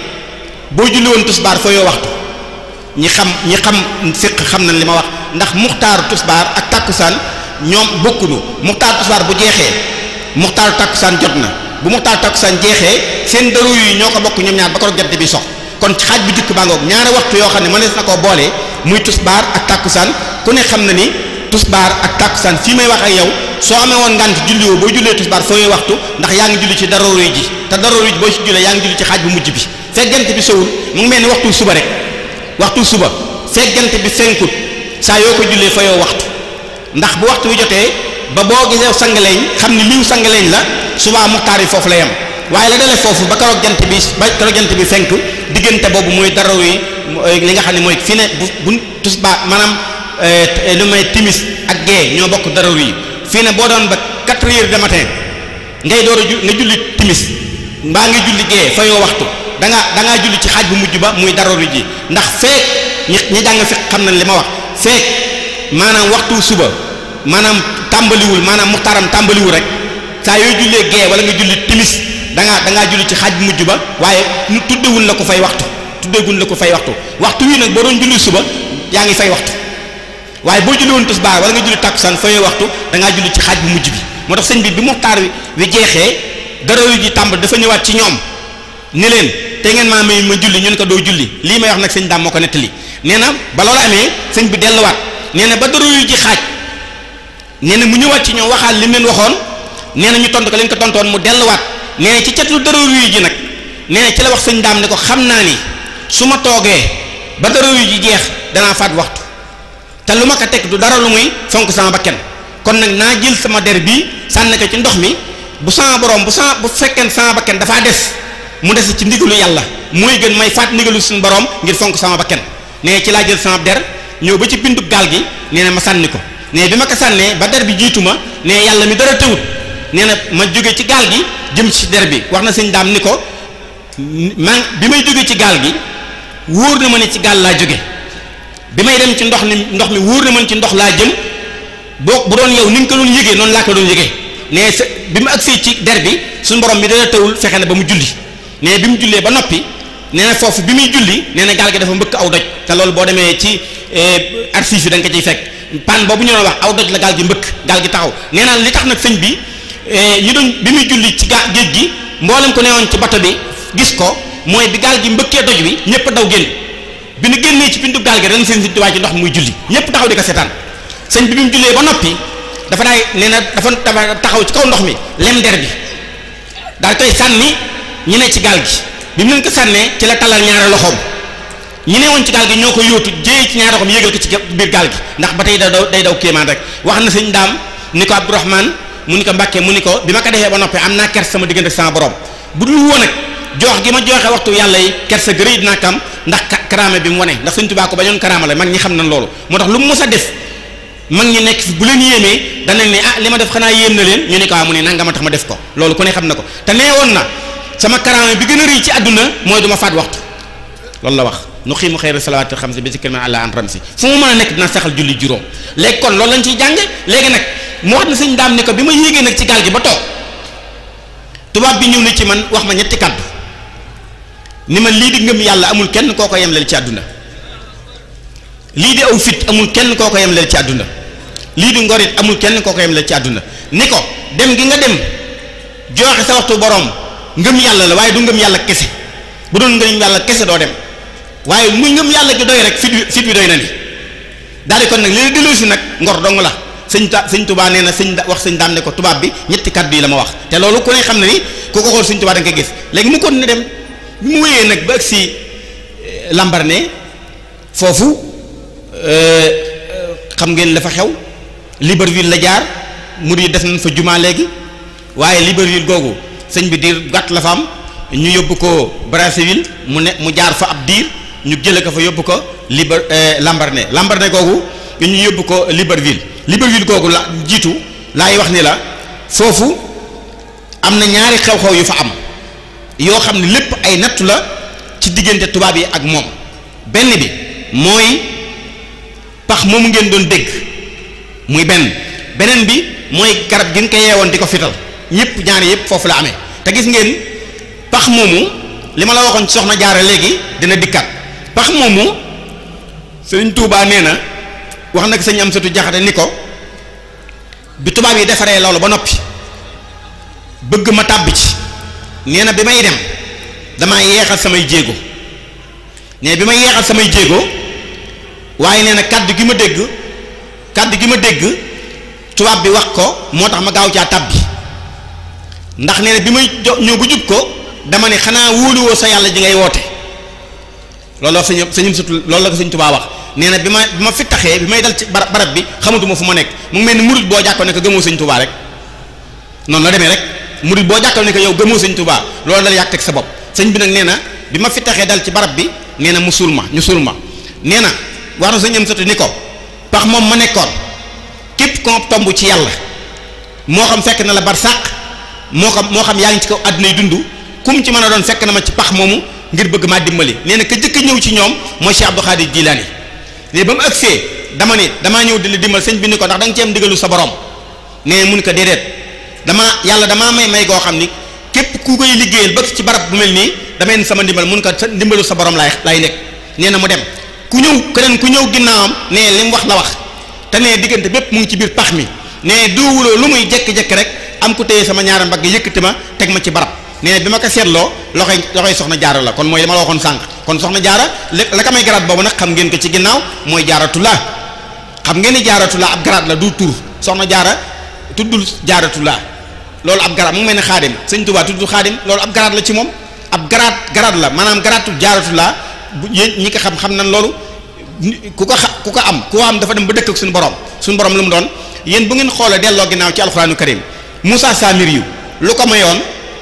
boo julli woon tusbaar fa yoo waxtu ñi xam ñi xam fiq xam nañ li ma wax ndax muxtaaru tusbaar ak tàkkusaan ñoom bokkunu muxtaaru tusbaar bu jeexee muxtaaru tàkkusaan jot na bu muxtaaru tàkkusaan jeexee seen daru yi ñoo ko bokk ñoom ñaar ba ko jant bi sox kon ci xaaj bu jukk baa ngoog ñaari waxtu yoo xam ne mënees na koo boole muy tusbaar ak tàkkusaan ku ne xam na ni tusbaar ak tàkkusaan fii may wax ak yow soo amee woon ngant julli woo boo jullee tusbaar fooy waxtu ndax yaa ngi julli ci daroru ji te daroru ji boo ci jullee yaa ngi julli ci xaaj bu mujj bi fekk jant bi sowul mu ngi mel ni waxtu suba rek waxtu suba fekk jant bi fenkut saa yoo ko jullee fayoo waxtu ndax bu waxtu wi jotee ba boo gisee sangaleñ xam ni liw sangaleñ la subaa muxtaar yi foofu la yem waaye la dale foofu ba keroog jant bi ba keroog jant bi fenk diggante boobu mooy daroru yi li nga xam ne mooy fi ne bu bu tusbaar maanaam lu may timis ak gee ñoo bokk daroru yi fii ne boo doon ba quatre heures de matin ngay door a ju nga julli timis mbaa nga julli gee fayoo waxtu da nga da ngaa julli ci xaaj bu mujj ba muy daroru ji ndax feek ñi ñi jàng fi xam nañ li ma wax feek maanaam waxtu suba maanaam tàmbaliwul maanaam muxtaaram tàmbaliwul rek saa yooy jullee gee wala nga julli timis da ngaa da ngaa julli ci xaaj bu mujj ba waaye nu tuddewul la ko fay waxtu tuddeewul la ko fay waxtu waxtu wi nag boo doon julli suba yaa ngi fay waxtu waaye boo julli woon tisbaar wala nga julli tàkkusaan fayee waxtu da ngaa julli ci xaaj bu mujj bi moo tax sëñ bi bi muxtaar wi wi jeexee daroru ji tàmbal dafa ñëwaat ci ñoom ni leen te ngeen maa may ma julli ñu ne ko doo julli lii may wax nag sëñ daam moo ko nettali nee na ba loolu amee sëñ bi delluwaat nee na ba daroru ji xaaj nee na mu ñëwaat ci ñoom waxaal li mu leen waxoon nee na ñu tontu ko leen ko tontoon mu delluwaat nee na ci catlu daroru ji nag nee na ci la wax sëñ daam ne ko xam naa ni su ma toogee ba daroru ji jeex danaa faat waxtu te lu ma ko teg du dara lu muy fonk sama bakken kon nag naa jël sama der bii sànni ko ci ndox mi bu sama borom bu sama bu fekkee sama bakken dafaa des mu des ci ndigalu yàlla mooy gën may faat ndigalu suñu borom ngir fonk sama bakken nee ci laa jël sama der ñëw ba ci bindu gaal gi nee na ma sànni ko nee bi ma ko sànnee ba der bi jiitu ma nee yàlla mi dara tëwut nee na ma jóge ci gaal gi jëm ci der bi wax na sëñ daam ni ko man bi may jóge ci gaal gi wóor na ma ne ci gaal laa jóge bi may dem ci ndox mi ndox mi wóor na man ci ndox laa jëm boo bu doon yow ni nga ko doon yëgee noonu laa ko doon yëgee ne sa bi mu agsee ci der bi suñu borom mi dana tawul fexe na ba mu julli ne bi mu jullee ba noppi nee na foofu bi muy julli nee na gaal gi dafa mbëkk aw doj te loolu boo demee ci archive yi da nga ko ciy fekk pan boobu ñu doon wax aw doj la gaal gi mbëkk gaal gi taxaw nee naa li tax nag sëñ bi ñi doon bi muy julli ci gaa géej gi mboolem ko newoon ci bato bi gis ko mooy bi gaal gi mbëkkee doj wi ñëpp daw génn bi nu génnee ci pintu gaal gi ren seen si waay ci ndox muy julli ñëpp taxaw di ko seetaan sëñ bi bi mu jullee ba noppi dafa daay nee na dafa dafa taxaw ci kaw ndox mi lem der bi daal koy sànni ñi ne ci gaal gi bi mu leen ko sànnee ci la talal ñaari loxoom ñi ne woon ci gaal gi ñoo ko yóotu jéey ci ñaari loxoom yéegal ko ci biir gaal gi ndax ba tey da daw day daw kéemaan rek wax na sëñ daam ni ko Abdourahman mu ni ko Mbàkke mu ni ko bi ma ko defee ba noppi am naa kers sama diggante sama borom bu dul woon ak joox gi ma jooxe waxtu yàlla yi kersa gërëy dinaa kam ndax karaama bi mu wane ndax sëñ Tuubaa ko bañoon karaama la mag ñi xam nañ loolu moo tax lu mu mës a def mag ñi nekk fi bu leen yéemee danañ ne ah li ma def xanaa yéem na leen ñu ne ko waa mu ne nanga ma tax ma def ko loolu ku ne xam na ko te nee woon na sama karaama bi gën a rëy ci àdduna mooy du ma faat waxtu loolu la wax nu xiimu xeyra salawaati xam si bi si kër àlla an ram si fu mu mën a nekk dina saxal julli juróom léegi kon loolu lañ ciy jànge léegi nag mu wax na sëñ daam ne ko bi ma yéegee nag ci gaal gi ba toog tubaab bi ñëw na ci man wax ma ñetti kàddu ni ma lii di ngëm yàlla amul kenn koo ko yemleel ci àdduna lii di aw fit amul kenn koo ko yemleel ci àdduna lii di ngorit amul kenn koo ko yemleel ci àdduna ni ko dem gi nga dem joxe sa waxtu borom ngëm yàlla la waaye du ngëm yàlla kese bu doon ngëm yàlla kese doo dem waaye muy ngëm yàlla gi doy rek fit wi fit wi doy na ni daal di kon nag li la delloo si nag ngor dong la sëñ ta sëñ tubaa nee na sëñ wax sëñ daam ne ko tubaab bi ñetti kàddu yi la ma wax te loolu ku ne xam ne ni ku ko xool sëñ tubaa da nga koy gis léegi mu kon ne dem bi mu wéyee nag ba ak si Lambaréné foofu xam ngeen la fa xew Libreville la jaar mur yi def nañ fa jumaa léegi waaye Libreville googu sëñ bi diir gàtt la fa am ñu yóbbu ko Brazzaville mu ne mu jaar fa ab diir ñu jële ko fa yóbbu ko Liber Lambaréné Lambaréné googu ñu yóbbu ko Libreville Libreville googu la jiitu laay wax ni la foofu am na ñaari xew-xew yu fa am yoo xam ne lépp ay nattu la ci diggante tubaab yi ak moom benn bi mooy pax moomu ngeen doon dégg muy benn beneen bi mooy garab gi nga ko yeewoon di ko fital ñëpp ñaari yëpp foofu la amee te gis ngeen pax moomu li ma la waxoon ci soxna jaara léegi dina dikkat pax moomu sëriñ Touba nee na wax nag sëñ am satu jaxate ni ko bi tubaab yi defaree loolu ba noppi bëgg ma tàbbi ci nee na bi may dem damaa yeexal samay jéego nee bi may yeexal samay jéego waaye nee na kàddu gi ma dégg kàddu gi ma dégg tubaab bi wax ko moo tax ma gaaw caa tàbbi ndax nee na bi may jo ñëw bu jub ko dama ne xanaa wóoluwoo sa yàlla ji ngay woote loolu wax sëñ sëñ sutu loolu la ko sëñ Tuubaa wax nee na bi ma bi ma fi taxee bi may dal ci barab barab bi xamatuma fu ma nekk mu ngi mel ni murit boo jàkkoon ne ko gëmoo sëñ Tuubaa rek noonu la demee rek murit boo jàkkoon ne ko yow gëmoo sëñ Tuubaa loolu dal yàq teg sa bopp sëñ bi nag nee na bi ma fi taxee dal ci barab bi nee na mu suul ma ñu suul ma nee na wax na sëñ am sutu ni ko pax moom ma nekkoon képp koo tomb ci yàlla moo xam fekk na la bar sàq moo xam moo xam yaa ngi ci kaw àdduna yi dund kum ci mën a doon fekk na ma ci pax moomu ngir bëgg maa dimbali nee na ka jëkk ñëw ci ñoom mooy Cheikh Abdou Khadir Jilani léegi ba mu agsee dama ne damaa ñëw di la dimbal sëñ bi ni ko ndax da nga ci am ndigalu sa borom nee mun ko déedéet damaa yàlla damaa may may goo xam ni képp ku koy liggéeyal ba ci barab bu mel nii damay ne sama ndimbal mun ko sa ndimbalu sa borom laay laay nekk nee na mu dem ku ñëw keneen ku ñëw ginnaawam nee li mu wax la wax te nee diggante bépp mu ngi ci biir pax mi nee duwuloo lu muy jekki-jekki rek am ku téye sama ñaari mbagg yëkkati ma teg ma ci barab nee bi ma ko seetloo loxoy loxoy soxna jaara la kon mooy li ma la waxoon sànq kon soxna jaara la ka may garaat boobu nag xam ngeen ko ci ginnaaw mooy jaaratulaa xam ngeen ni jaaratulaa ab garaat la du tur soxna jaara tuddul jaaratulaa loolu ab garaat mu ngi mel ne xaadim sëñ Tuubaa tuddul xaadim loolu ab garaat la ci moom ab garaat garaat la maanaam garaatu jaaratulaa bu yéen ñi ko xam xam nañ loolu ku ko xa ku ko am ku ko am dafa dem ba dëkk ak suñu borom suñu borom lu mu doon yéen bu ngeen xoolee delloo ginnaaw ci alxuraanu karim Moussa Samir yu lu ko mayoon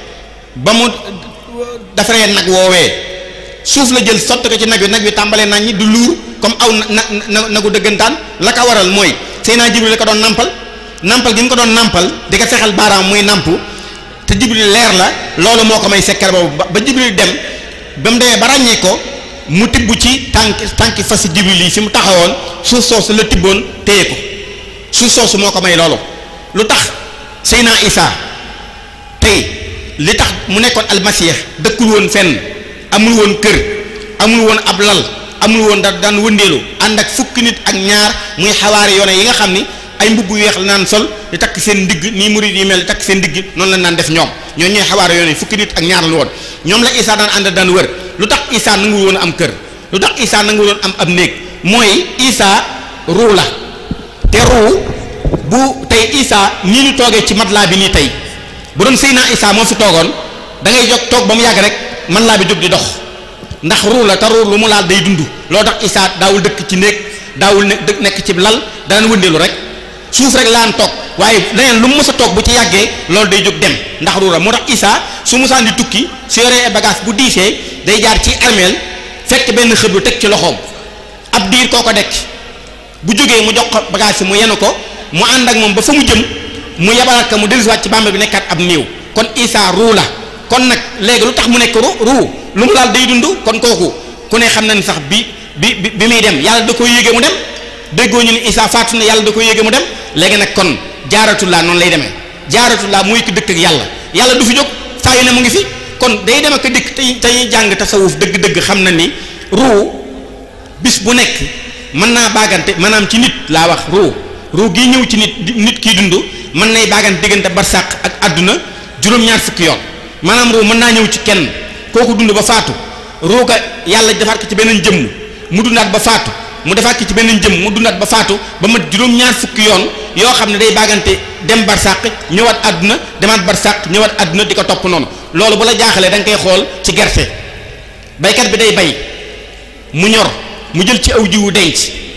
ba mu defaree nag woowee suuf la jël sotti ko ci nag wi nag wi tàmbalee nañ ñi du luur comme aw na na nagu dëggantaan la ko waral mooy Seydina Jibril la ko doon nampal nampal gi mu ko doon nampal di ko fexeel baaraam muy namp te Jibril leer la loolu moo ko may sekkar boobu ba Jibril dem ba mu demee ba ràññee ko mu tibb ci tànk tànki fas Jibril yi fi mu taxawoon suuf soosu la tibboon téye ko suuf soosu moo ko may loolu lu tax Seydina Isa tey li tax mu nekkoon almasih dëkkul woon fenn amul woon kër amul woon ab lal amul woon da daan wëndeelu ànd ak fukki nit ak ñaar muy xawaari yoone yi nga xam ni ay mbubb yu weex la naan sol di takk seen ndigg nii murid yi mel di takk seen ndigg noonu la naan def ñoom ñoo ñooy xawaari yoone yi fukki nit ak ñaar la woon ñoom la Isa daan ànd daan wër lu tax Isa nangu woon am kër lu tax Isa nangu woon am ab néeg mooy Isa ruu la te ruu bu tey Isa nii ñu toogee ci matelas bi nii tey bu doon Seydina Isa moo fi toogoon da ngay jóg toog ba mu yàgg rek man laa bi jóg di dox ndax ruu la te ruu lu mu laal day dund loo tax Isa daawul dëkk ci néeg daawul ne nekk ci lal daan wëndeelu rek suuf rek laan toog waaye leneen lu mu mës a toog bu ci yàggee loolu day jóg dem ndax ruu la moo tax Isa su musaan di tukki su yoree bagage bu diisee day jaar ci armeel fekk benn xëb teg ci loxoom ab diir koo ko dekk bu jógee mu jox ko bagage yi mu yenu ko mu ànd ak moom ba fa mu jëm mu yabalaat ko mu dellusiwaat ci bàmba bi nekkaat ab néew kon Isa ruu la kon nag léegi lu tax mu nekk ru ruu lu mu laal day dund kon kooku ku ne xam na ni sax bi bi bi muy dem yàlla da koy yéege mu dem déggoo ñu ni Isa faatu na yàlla da koy yéege mu dem léegi nag kon jaaratulaa noonu lay demee jaaratulaa muy ki dëkk ak yàlla yàlla du fi jóg saa yu ne mu ngi fi kon day dem ak dikk te tey jàng tasawuf dëgg-dëgg xam na ni ruu bis bu nekk mën naa baagante maanaam ci nit laa wax ruu ruu gii ñëw ci nit nit kiy dund mën nay baagante diggante barsàq ak àdduna juróom-ñaar fukki yoon maanaam ruu mën naa ñëw ci kenn kooku dund ba faatu ruu ga yàlla defaat ko ci beneen jëmm mu dundaat ba faatu mu defaat ko ci beneen jëmm mu dundaat ba faatu ba mat juróom-ñaar fukki yoon yoo xam ne day baagante dem barsàq ñëwaat àdduna demaat barsàq ñëwaat àdduna di ko topp noonu loolu bu la jaaxalee da nga koy xool ci gerte baykat bi day bay mu ñor mu jël ci aw jiwu denc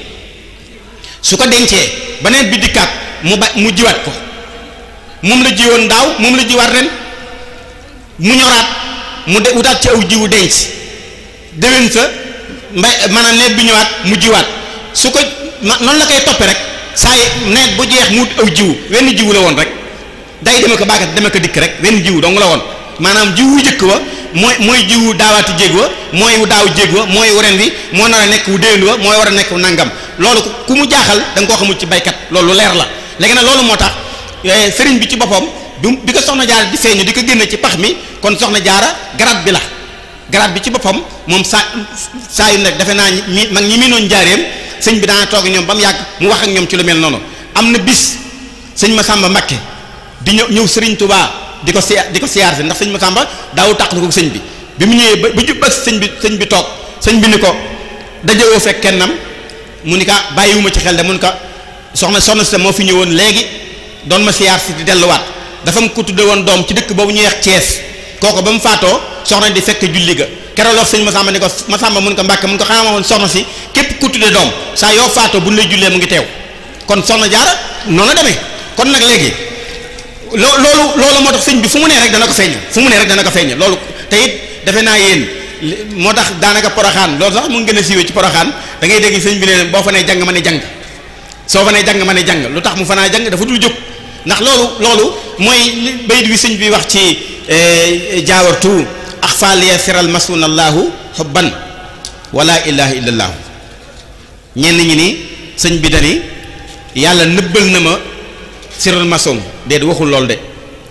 su ko dencee beneen bi dikkaat mu ba mu jiwaat ko moom la jiwoon daaw moom la jiwaat ren mu ñoraat mu de wutaat ci aw jiwu denc déwén sa mbay maanaam nawet bi ñëwaat mu jiwaat su ko noonu la koy toppee rek saa yi nawet bu jeex mu aw jiwu wenn jiwu la woon rek day deme ko baagat deme ko dikk rek wenn jiwu dong la woon maanaam jiwu jëkk wa mooy mooy jiwu daawaati jéeg wa mooy wu daaw jéeg wa mooy ren wi moo nar a nekk wu déwén wa mooy war a nekk wu nangam loolu ku mu jaaxal da nga koo xamul ci baykat loolu leer la léegi nag loolu moo tax sëriñ bi ci boppam bi bi ko soxna jaara di feeñu di ko génne ci pax mi kon soxna jaara garab bi la garaat bi ci boppam moom saa saa yu nekk defe naa ñi mag ñi miinoon njaareem sëñ bi daana toog ñoom ba mu yàgg mu wax ak ñoom ci lu mel noonu am na bis sëñ Masamba Mbakke di ñëw ñëw Serigne Touba di ko si di ko siyaar si ndax sëñ Masamba daawu tàqlu ko sëñ bi bi mu ñëwee ba ba jub ak sëñ bi sëñ bi toog sëñ bi ni ko dajewoo fekk kennam mu ni ka bàyyiwuma ci xel de mun ka soxna soxna si moo fi ñëwoon léegi doon ma siyaar si di delluwaat dafa mu ko tudde woon doom ci dëkk boobu ñuy wax Thiès kooku ba mu faatoo soxna di fekk julli ga keroog wax sëñ Masamba ni ko Masamba mun ko Mbàkke mun ko xanaa woon soxna si képp ku tudde doom saa yoo faatoo bu ñu lay jullee mu ngi teew kon soxna jaara noonu la demee kon nag léegi loo loolu loolu moo tax sëñ bi fu mu nee rek dana ko feeñ fu mu nee rek dana ko feeñ loolu te it defe naa yéen moo tax daanaka poroxaan loolu sax mu ngi gën a siiwee ci poroxaan da ngay dégg sëñ bi ne boo fa nee jàng ma ne jàng soo fa nee jàng ma ne jàng lu tax mu fanaa jàng dafa dul jóg ndax loolu loolu mooy bayit wi sëñ bi wax ci jaawartu axfaaliya siral masunallahu xubban wala ilaha illallahu ñenn ñi ni sëñ bi dani yàlla nëbbal na ma siral mason déet waxul lool de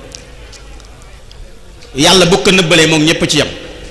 yàlla bu ko nëbbalee moom ñépp ci yam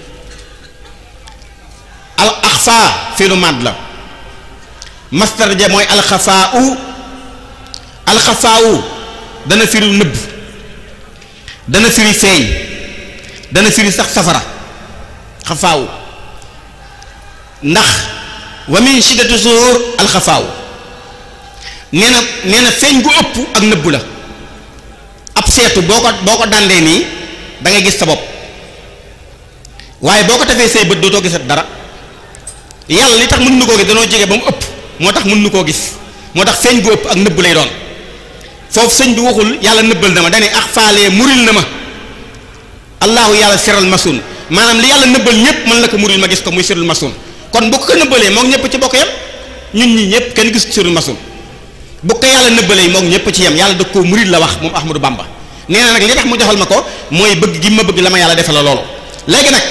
al axfa fi lu màdd la mastar ja mooy alxafaa u alxafaa u dana firi nëbb dana firi feeñ dana firi sax safara xafaa u ndax wa min shiddati zuhur alxafaa u nee na nee na feeñ gu ëpp ak nëbb la ab seetu boo ko boo ko dàndee nii da ngay gis sa bopp waaye boo ko tefee say bët dootoo gisat dara yàlla li tax mën nu koo gis danoo jege ba mu ëpp moo tax mën nu koo gis moo tax feeñ gu ëpp ak nëbb lay doon foofu sëñ bi waxul yàlla nëbbal na ma dane ax faalee muril na ma allahu yàlla siral masun maanaam li yàlla nëbbal ñëpp mën la ko muril ma gis ko muy sirul masun kon bu ko nëbbalee moom ñëpp ci bokk yam ñun ñi ñëpp kenn gis sirul masun bu ko yàlla nëbbalee moom ñëpp ci yem yàlla da koo muril la wax moom Ahmadou Bamba nee na nag li tax mu defal ma ko mooy bëgg gi ma bëgg la ma yàlla defal la loolu léegi nag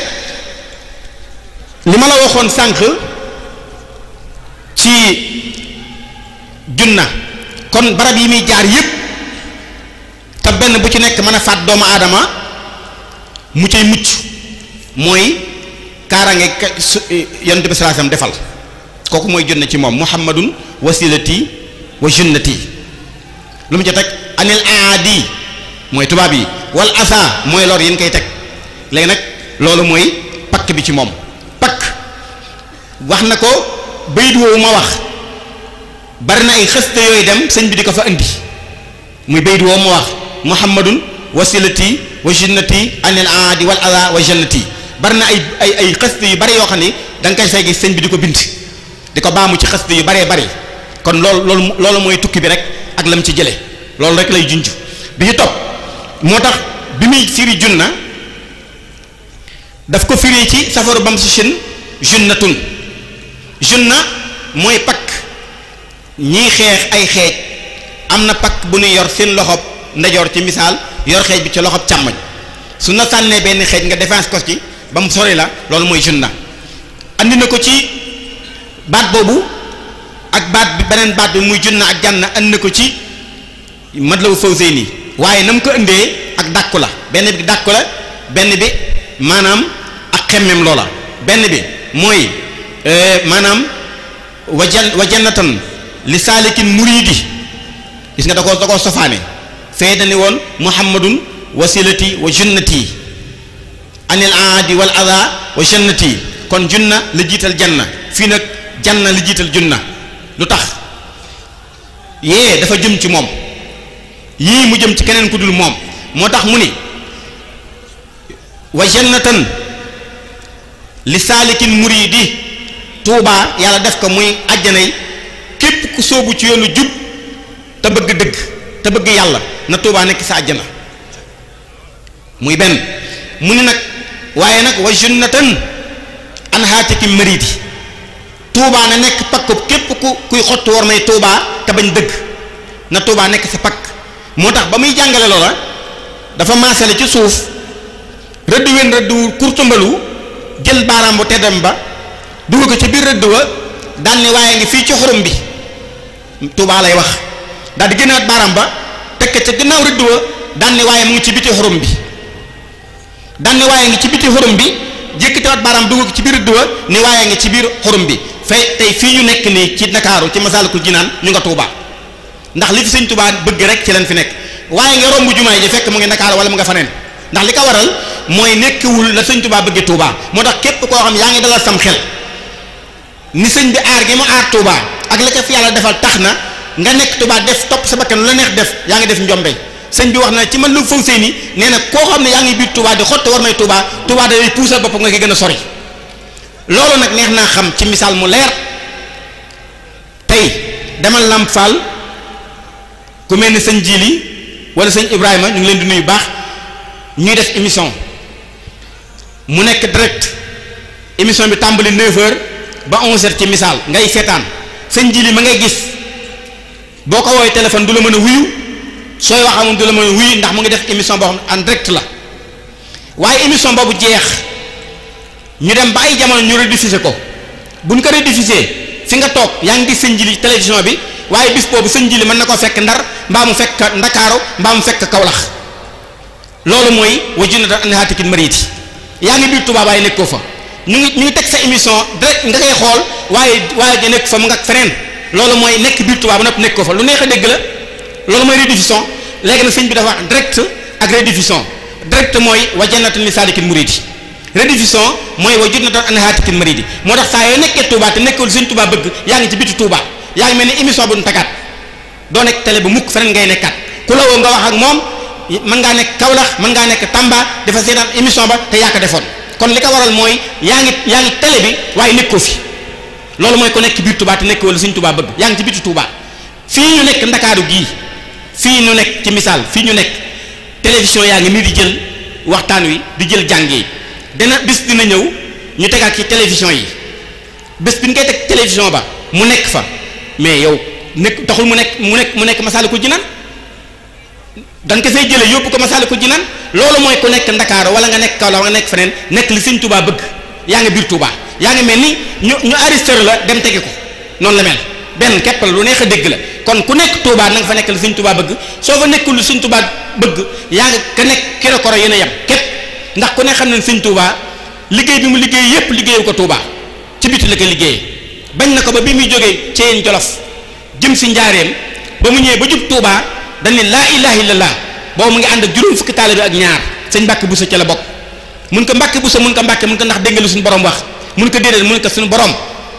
li ma la waxoon sànq ci junna kon barab yi muy jaar yépp te benn bu ci nekk mën a faat doomu aadama mu cay mucc mooy kaaraange yonent bi sallallahu alayhi wasallam defal kooku mooy junna ci moom muhammadun wasilati wa junnati lu mu ca teg anil aadi mooy tubaab yi wal asa mooy lor yéen koy teg léegi nag loolu mooy pakk bi ci moom pakk wax na ko bayit woowu ma wax bari na ay xëste yooyu dem sëñ bi di ko fa indi muy bayit woowu ma wax muhammadun wasilati wa junnati anil aadi wal asa wa jannati bari na ay ay ay xëste yu bari yoo xam ni da nga koy fay gis sëñ bi di ko bind di ko baamu ci xëste yu baree bari kon loolu loolu loolu mooy tukki bi rek ak lam ci jële loolu rek lay junj bi ci topp moo tax bi muy firi junna daf ko firi ci safaru bam si chin junnatun junna mooy pakk ñiy xeex ay xeej am na pakk bu ñuy yor seen loxob ndajoor ci misaal yor xeej bi ci loxob càmmoñ su na sànnee benn xeej nga défense ko ci ba mu sori la loolu mooy junna andi na ko ci baat boobu ak baat bi beneen baat bi muy junna ak jànn andi na ko ci Matlabu Fawzayni waaye na mu ko indee ak dàkku la benn bi dàkku la benn bi maanaam ak xemmem loola benn bi mooy maanaam wa jan wa jannatan li saalikin muridi gis nga da koo da koo sofaane fee dani woon muhammadun wasilati wa junnati anil aadi wal ada wa jannati kon junna la jiital janna fii nag janna la jiital junna lu tax yee dafa jëm ci moom yii mu jëm ci keneen ku dul moom moo tax mu ni wa jannatan li saalikin muridi tuubaa yàlla def ko muy àjjanay képp ku sóobu ci yoonu jub te bëgg dëgg te bëgg yàlla na tuubaa nekk sa àjjana muy benn mu ni nag waaye nag wa jannatan an haatiki maridi tuubaa na nekk pakkub képp ku kuy xott war may tuubaa te bañ dëgg na tuubaa nekk sa pakk moo tax ba muy jàngale loola dafa maasale ci suuf rëdd wen rëdd wu kurtumbalu jël baaraam bu teddam ba dugal ko ci biir rëdd wa daan ni waaye ngi fii ci xurum bi Tuubaa lay wax daal di génnaat baaraam ba teg ko ca gannaaw rëdd wa daan ni waaye mu ngi ci biti xurum bi daan ni waaye ngi ci biti xurum bi jékkatiwaat baaraam dugg ko ci biir duwa ni waaye nga ci biir xurum bi fay tey fii ñu nekk nii ci Ndakaaru ci Masaalikul Jinaan ñu nga Touba ndax li fi sëñ Touba bëgg rek ci leen fi nekk waaye nga romb jumaa ji fekk mu ngi Ndakaaru wala mu nga faneen ndax li ko waral mooy nekkiwul la sëñ Touba bëggee Touba moo tax képp koo xam yaa ngi dalal sam xel ni sëñ bi aar gi mu aar Touba ak la ca fi yàlla defal tax na nga nekk Touba def topp sa bakkan lu la neex def yaa ngi def njombe sëñ bi wax na ci man lu faw sëy ni nee na koo xam ne yaa ngi biir Touba di xotte war may Touba Touba day puusal bopp nga ki gën a sori loolu nag neex naa xam ci misaal mu leer tey demal Lamp Fall ku mel ni sëñ Jili wala sëñ Ibrahima ñu ngi leen di nuyu baax ñuy def émission mu nekk direct émission bi tàmbali 9h ba 11h ci misaal ngay seetaan sëñ Jili ma ngay gis boo ko woowee téléphone du la mën a wuyu sooy wax amul du la mën a wuyu ndax mu ngi def émission boo xam ne en direct la waaye émission boobu jeex ñu dem ba ay jamono ñu rediffusé ko bu ñu ko rediffusé fi nga toog yaa ngi gis sëñ Jili télévision bi waaye bis boobu sëñ Jili mën na ko fekk ndar mbaa mu fekk ndakaaru mbaa mu fekk kawlax loolu mooy wajunata anhaatikin mariti yaa ngi biir Tuubaa waaye nekkoo fa ñu ngi ñu ngi teg sa émission direct nga koy xool waaye waaye nga nekk fa mu nga feneen loolu mooy nekk biir Tuubaa ba nopp nekk ko fa lu neex a dégg la loolu mooy rediffusion léegi nag sëñ bi dafa wax direct ak rediffusion direct mooy wa jannatan li saalikin muridi rediffusion mooy wa jannatan anhaatikin mariti moo tax saa yoo nekkee Tuubaa te nekkul sëñ Tuubaa bëgg yaa ngi ci biti Tuubaa yaa ngi mel ni émission bu ñu tagaat doo nekk télé bu mukk feneen ngay nekkaat ku la woo nga wax ak moom mën ngaa nekk Kaolack mën ngaa nekk Tamba dafa seetaan émission ba te yaa ko defoon kon li ko waral mooy yaa ngi yaa ngi télé bi waaye nekkoo fi loolu mooy ko nekk biir Touba te nekk wala suñ Touba bëgg yaa ngi ci bitu Touba fii ñu nekk ndakaaru gii fii ñu nekk ci misaal fii ñu nekk télévision yaa ngi nii di jël waxtaan wi di jël jàng yi dina bis dina ñëw ñu tegaat ci télévision yi bés bi ñu koy teg télévision ba mu nekk fa mais yow nekk taxul mu nekk mu nekk mu nekk Masaalikul Jinaan da nga ko fay jëlee yóbbu ko Masaalikul Jinaan loolu mooy ku nekk Ndakaaru wala nga nekk Kaolack wala nga nekk feneen nekk li sëñ Touba bëgg yaa ngi biir Touba yaa ngi mel ni ñu ñu arrêté la dem tege ko noonu la mel benn képp la lu neex a dégg la kon ku nekk Touba na nga fa nekk li sëñ Touba bëgg soo fa nekkul li sëñ Touba bëgg yaa ngi ka nekk kero koro yéen a yem képp ndax ku ne xam ne sëñ Touba liggéey bi mu liggéey yépp liggéeyu ko Touba ci biti la ko liggéeyee bañ na ko ba bi muy jógee Ceyeen Jolof jëm si njaareem ba mu ñëwee ba jub Touba dañ ne laa ilaha illallah boobu mu ngi ànd ak juróom fukki taalibe ak ñaar sëñ Mbàkke Buso ca la bokk mun ko Mbàkke Buso mun ko Mbàkke mun ko ndax dégg nga lu suñu borom wax mun ko déedéet mun ko suñu borom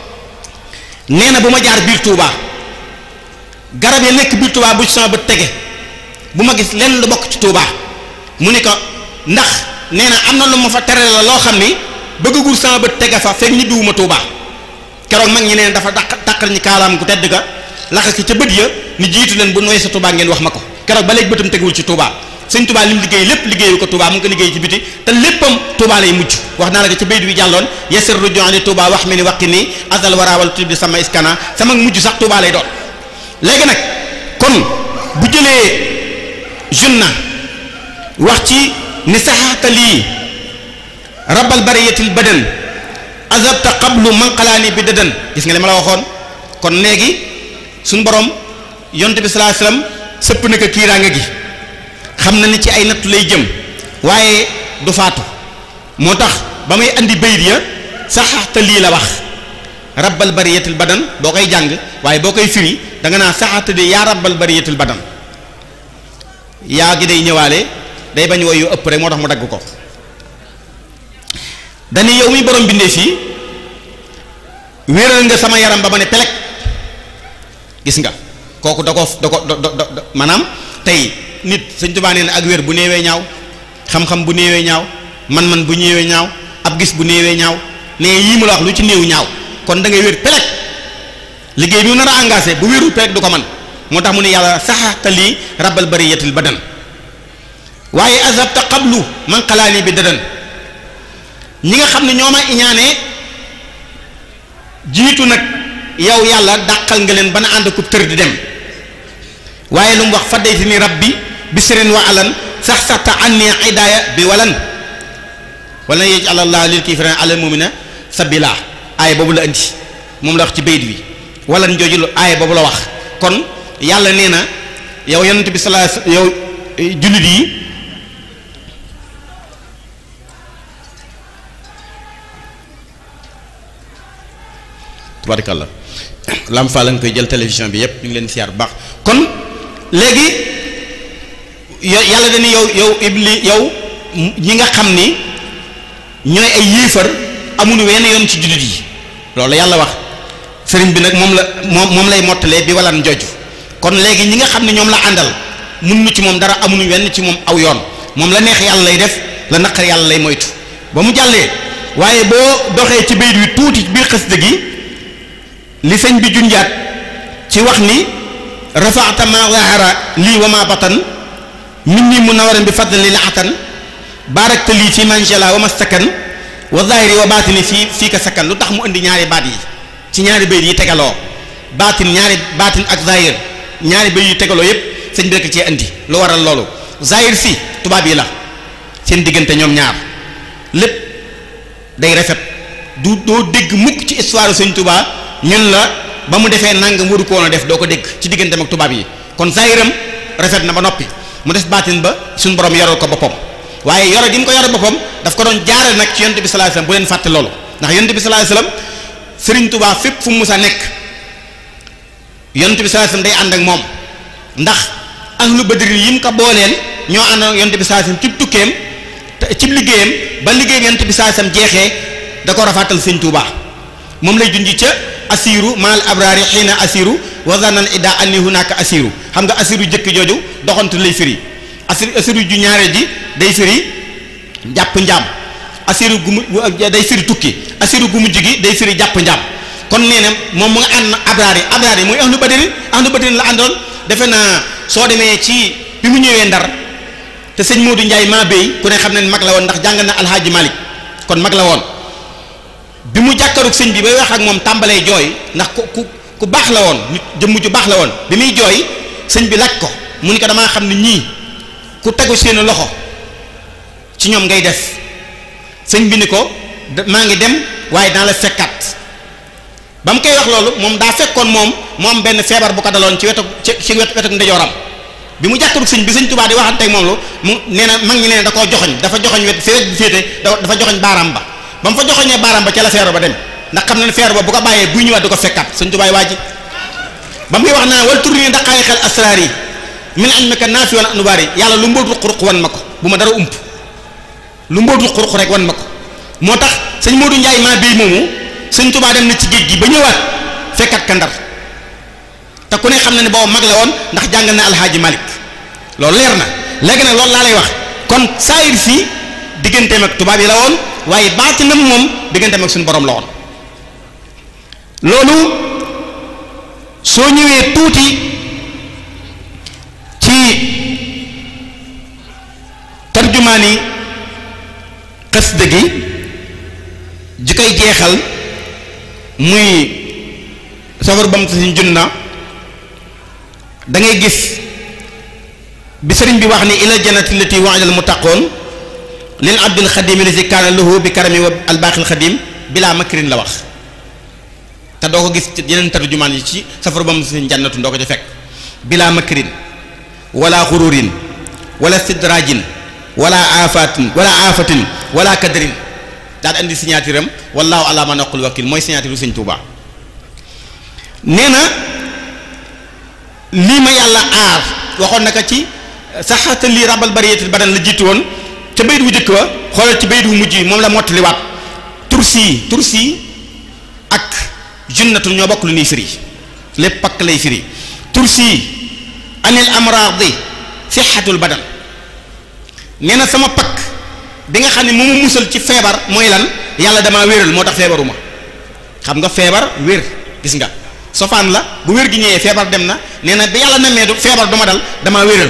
nee na bu ma jaar biir Touba garab yi nekk biir Touba bu ci sama bët tege bu ma gis lenn lu bokk ci Touba mu ne ko ndax nee na am na lu ma fa tere la loo xam ni bëggagul sama bët tege fa fekk ñibbiwuma Touba keroog mag ñi neen dafa daq daqal ñi kaalaam gu tedd ga laxa ki ca bët ya ni jiitu leen bu nooy sa Touba ngeen wax ma ko keroog ba léegi bëtam tegewul ci Touba sëñ Touba li mu liggéey lépp liggéeyu ko Touba mu ngi ko liggéey ci biti te léppam Touba lay mujj wax naa la ko ci baydu bi jàlloon yasir rujon li Touba wax mi ni waqi nii asal waraawal tib di sama iskana sama mujj sax Touba lay doon léegi nag kon bu jëlee junna wax ci ni saxaata lii rabal bariyatil badan azabta qablu manqalaani bi dadan gis nga li ma la waxoon kon léegi suñ borom yonte bi salaa sallam sëpp na ko kiiraange gi xam na ni ci ay nattu lay jëm waaye du faatu moo tax ba muy andi bayit ya saxaata lii la wax rabbal bariyatil badan boo koy jàng waaye boo koy firi da nga naa saxaata di yaa rabbal bariyatil badan yaa gi day ñëwaale day bañ woy yu ëpp rek moo tax mu dagg ko dañuy yow muy borom bindee fii wéeral nga sama yaram ba ma ne pelek gis nga kooku da ko da ko da da maanaam tey nit sëñ Tuubaa nee na ak wér bu néewee ñaaw xam-xam bu néewee ñaaw man-man bu néewee ñaaw ab gis bu néewee ñaaw nee yii mu la wax lu ci néew ñaaw kon da ngay wér pelek liggéey bi mu nar a engagé bu wérul pelek du ko man moo tax mu ne yàlla saxaata lii rabbal bariyatil badan waaye azabta qablu man xalaani bi dadan ñi nga xam ne ñoo ma iñaanee jiitu nag yow yàlla dàqal nga leen ba na ànd ko tër di dem waaye lu mu wax faddayti ni rabbi bisirin wa alan sax saxta anni idaaya bi walan wala yaj'al allah lil kaafiriina alal mu'miniina sabila aaya boobu la indi moom la wax ci bayt bi walan jooju lu aaya boobu la wax kon yàlla nee na yow yonent bi salaa yow jullit yi tubaarkalla Lam Fall la nga koy jël télévision bi yépp ñu ngi leen siyaar bu baax kon léegi yàlla dañu yow yow ibli yow ñi nga xam ni ñooy ay yéefar amuñu wenn yoon ci jullit yi loolu yàlla wax sëriñ bi nag moom la moom moom lay mottalee bi walan joju kon léegi ñi nga xam ne ñoom la àndal mun nu ci moom dara amuñu wenn ci moom aw yoon moom la neex yàlla lay def la naqar yàlla lay moytu ba mu jàllee waaye boo doxee ci bayit wi tuuti ci biir xasida gi li sëñ bi junjaat ci wax ni rafaata ma zahara lii wa ma batan min ni munawaran bi fadli la atan baarakta lii fi manjala wa mastakan wa zahiri wa baatini fii fii ka sakkan lu tax mu indi ñaari baat yi ci ñaari bayit yi tegaloo baatin ñaari baatin ak zahir ñaari bayit yi tegaloo yépp sëñ bi rek cee indi lu waral loolu zahir si tubaab yi la seen diggante ñoom ñaar lépp day rafet du doo dégg mukk ci histoire sëñ Tuubaa ñun la ba mu defee nangam waru ko woon a def doo ko dégg ci digganteem ak tubaab yi kon zahiram rafet na ba noppi mu def baatin ba suñu borom yoral ko boppam waaye yore gi mu ko yore boppam daf ko doon jaare nag ci yonent bi sallallahu alayhi wasallam bu leen fàtte loolu ndax yonent bi sallallahu alayhi wasallam Sëriñ Tuubaa fépp fu mu musa nekk yonent bi sallallahu alayhi wasallam day ànd ak moom ndax ahlu badri yi mu ko booleel ñoo ànd ak yonent bi sallallahu alayhi wasallam cib tukkeem cib liggéeyam ba liggéeyam yonent bi sallallahu alayhi wasallam jeexee da ko rafaatal Sëriñ Tuubaa moom lay junj ca asiru maal abraari xiina asiru wa zanan ida anni hunaka asiru xam nga asiru jëkk jooju doxantu lay firi asir asiru ju ñaareel ji day firi jàpp njaam asiru gu mu day firi tukki asiru gu mujj gi day firi jàpp njaam kon nee na moom mu nga ànd abraar yi abraar yi muy ahlu badrin ahlu badrin la àndoon defe naa soo demee ci bi mu ñëwee ndar te sëñ Modou Ndiaye maa béy ku ne xam ne mag la woon ndax jàng na alhaaji Malick kon mag la woon bi mu jàkkaarug sëñ bi bay wax ak moom tàmbalee jooy ndax ku ku ku baax la woon nit jëmm ju baax la woon bi muy jooy sëñ bi laaj ko mu ni ko damaa xam ne ñii ku tegu seen loxo ci ñoom ngay def sëñ bi ni ko maa ngi dem waaye dana la fekkaat ba mu koy wax loolu moom daa fekkoon moom mu am benn feebar bu ko daloon ci wetu ci wetu ndeyjooram bi mu jàkkaarug sëñ bi sëñ Tuubaa di waxante ak moom lu mu nee na mag ñi nee na da koo joxoñ dafa joxoñ wet fi wet bi féete dafa joxoñ baaraam ba ba mu fa joxoñee baaraam ba ca la feebar ba dem ndax xam na ne feebar ba bu ko bàyyee buy ñëwaat di ko fekkaat sëñ Tuubaa waa ji ba muy wax naa wal tur ni daqaayi xel asraar yi min ilmika naafi wal anwaar yi yàlla lu mbóotu xuruq wan ma ko bu ma dara ump lu mbóotu xuruq rek wan ma ko moo tax sëñ Modou Ndiaye maa béy moomu sëñ Tuubaa dem na ci géej gi ba ñëwaat fekkat ka Ndar te ku ne xam na ne boobu mag la woon ndax jàngal na alxaaji Malik loolu leer na léegi nag loolu laa lay wax kon saayir si digganteem ak tubaab yi la woon waaye baatinam moom digganteem ak suñu borom la woon loolu soo ñëwee tuuti ci tarjumaani xasida gi ji koy jeexal muy safar bam ta siñ junna da ngay gis bi sëriñ bi wax ni ila jannati lati wa'ida al muttaqoon lil abdil xadim lati kaana lahu bi karami wa al baaxil xadim bilaa makrin la wax te doo ko gis yeneen tarjumaan yi ci safar bam siñ jannatu doo ko ci fekk bilaa makrin wala xururin wala sidrajin wala afatin wala afatin wala kadrin daal andi signature am wallahu ala ma naqul wakil mooy signature sëñ Tuubaa nee na lii ma yàlla aar waxoon naka ci saxata lii rabal bariyetil badan la jiitu woon ca bayit wu jëkk wa xoolal ci bayit wu mujj yi moom la mottaliwaat tursi tursi ak junnatu ñoo bokk lu ñuy firi lépp pakk lay firi tursi anil amraadi sixatul badan nee na sama pakk bi nga xam ne mu mu musal ci feebar mooy lan yàlla damaa wéral moo tax feebaruma xam nga feebar wér gis nga sofaan la bu wér gi ñëwee feebar dem na nee na bi yàlla namee du feebar du ma dal damaa wéral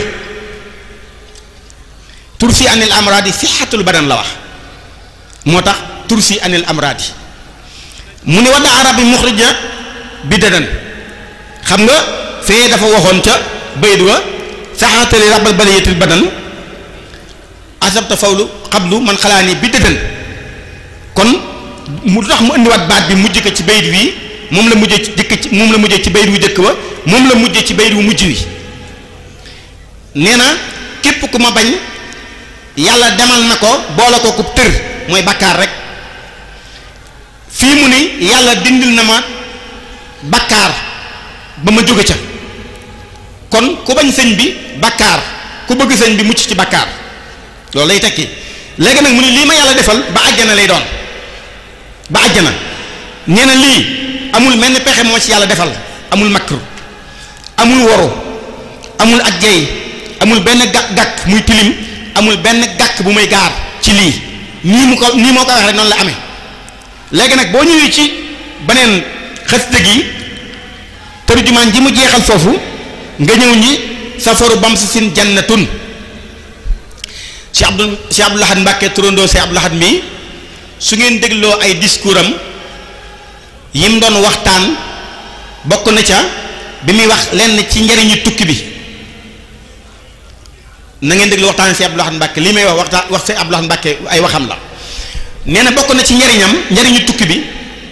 tursi anil amraadi sixatul badan la wax moo tax tursi anil amraadi mu ne wadda arab bi muxrija bi dadan xam nga fee dafa waxoon ca bayit wa saxatali rabal baliyatil badan asabta fawlu xablu man xalaa ni bi dëddan kon mu tax mu indiwaat baat bi mujj ko ci bayit wi moom la mujjee ci jëkk ci moom la mujjee ci bayit wu jëkk wa moom la mujjee ci bayit wu mujj wi nee na képp ku ma bañ yàlla demal na ko boole ko ku tër mooy bakkaar rek fii mu ni yàlla dindil na ma bakkaar ba ma jóge ca kon ku bañ sëñ bi bakkaar ku bëgg sëñ bi mucc ci bakkaar loolu lay tekki léegi nag mu ne lii ma yàlla defal ba àjjana lay doon ba àjjana nee na lii amul mel ni pexe moo ci yàlla defal amul makru amul woru amul ak jey amul benn gàkk gàkk muy tilim amul benn gàkk bu muy gaar ci lii nii mu ko nii moo ko wax rek noonu la amee léegi nag boo ñëwee ci beneen xasida gi tërjumaan ji mu jeexal foofu nga ñëw ñi safaru bam si sin jannatun Cheikh Abdou Cheikh Abdou Lahad Mbàkke turandoo Cheikh Abdou Lahad mi su ngeen dégloo ay discours am yim doon waxtaan bokk na ca bi muy wax lenn ci njariñu tukki bi na ngeen déglu waxtaan Cheikh Abdou Lahad Mbàkke lii may wax waxtaan wax Cheikh Abdou Lahad Mbàkke ay waxam la nee na bokk na ci njariñam njariñu tukki bi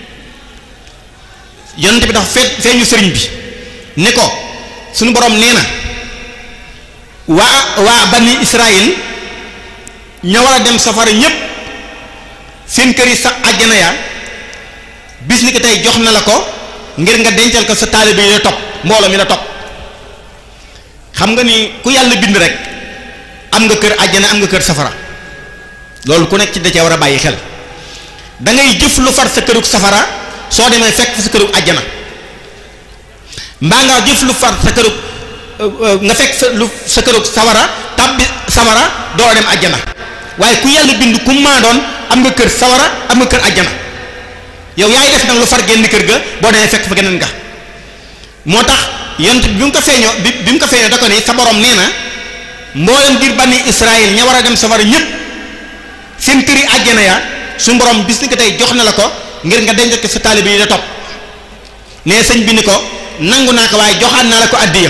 yonent bi dafa fee feeñu sëriñ bi ne ko suñu borom nee na waa waa bani Israël ña war a dem safara ñépp seen kër yi sa àjjana ya bis ni ko tey jox na la ko ngir nga dencal ko sa taalibe yi la topp mbooloo mi la topp xam nga ni ku yàlla bind rek am nga kër àjjana am nga kër safara loolu ku nekk ci da cee war a bàyyi xel da ngay jëf lu far sa kërug safara soo demee fekk sa kërug àjjana mbaa nga jëf lu far sa kërug nga fekk sa lu sa kërug sawara tàbbi sawara doo dem àjjana waaye ku yàlla bind ku maa doon am nga kër sawara am nga kër àjjana yow yaay def nag lu far génn kër ga boo demee fekk fa geneen nga moo tax yont bi mu ko feeñoo bi bi mu ko feeñoo da ko ni sa borom nee na mboolem ngir bànni Israël ña war a dem safara ñëpp seen këri àjjana ya su borom bis ni ko tey jox na la ko ngir nga denc ko sa taalibe yi la topp nee sëñ bi ni ko nangu naa ko waaye joxaat naa la ko addiya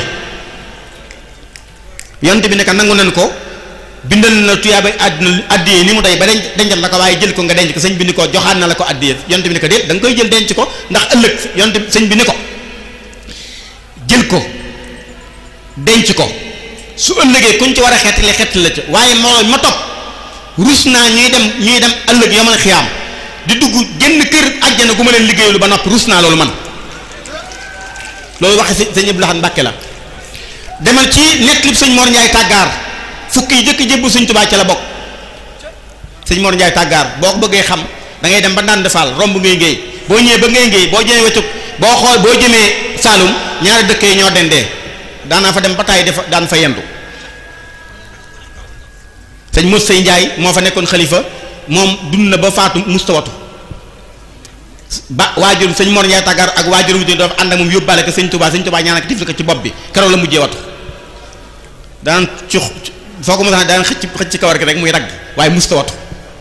yont bi ne ko nangu nañ ko bindal na tuyaaba àdduna addiya ni mu day ba denc dencal la ko waaye jël ko nga denc ko sëñ bi ni ko joxaat na la ko addiya yont bi ni ko déet da nga koy jël denc ko ndax ëllëg yont sëñ bi ni ko jël ko denc ko su ëllëgee kuñ ci war a xettali xettali la ca waaye moo ma topp rus naa ñuy dem ñuy dem ëllëg yomal xiyaam di dugg génn kër àjjana gu ma leen liggéeyulu ba noppi rus naa loolu man loolu waxe si sëñ Abdou Lahad Mbàkke la demal ci nettlib sëñ Mor Njaay tàggaar fukki yi jëkk jébbu sëñ Tubaa ca la bokk sëñ Mor Njaay tàggaar boo ko bëggee xam da ngay dem ba ndànd faal romb ngay ngay boo ñëwee ba ngay ngay boo jëmee wetu boo xool boo jëmee Saalum ñaari dëkk yi ñoo dendee daanaa fa dem ba tàyyi dafa daan fa yendu sëñ mos say njaay moo fa nekkoon xalifa moom dund na ba faatu mustawatu ba waajur sëñ Mor Njaay tàggaar ak waajur wu dafa ànd ak moom yóbbaale ko sëñ Tubaa sëñ Tubaa ñaan ak tifli ko ci bopp bi keroog la mujjee watu daan ci foo ko mos a daan xëcc xëcc ci kawar gi rek muy ragg waaye mustawatu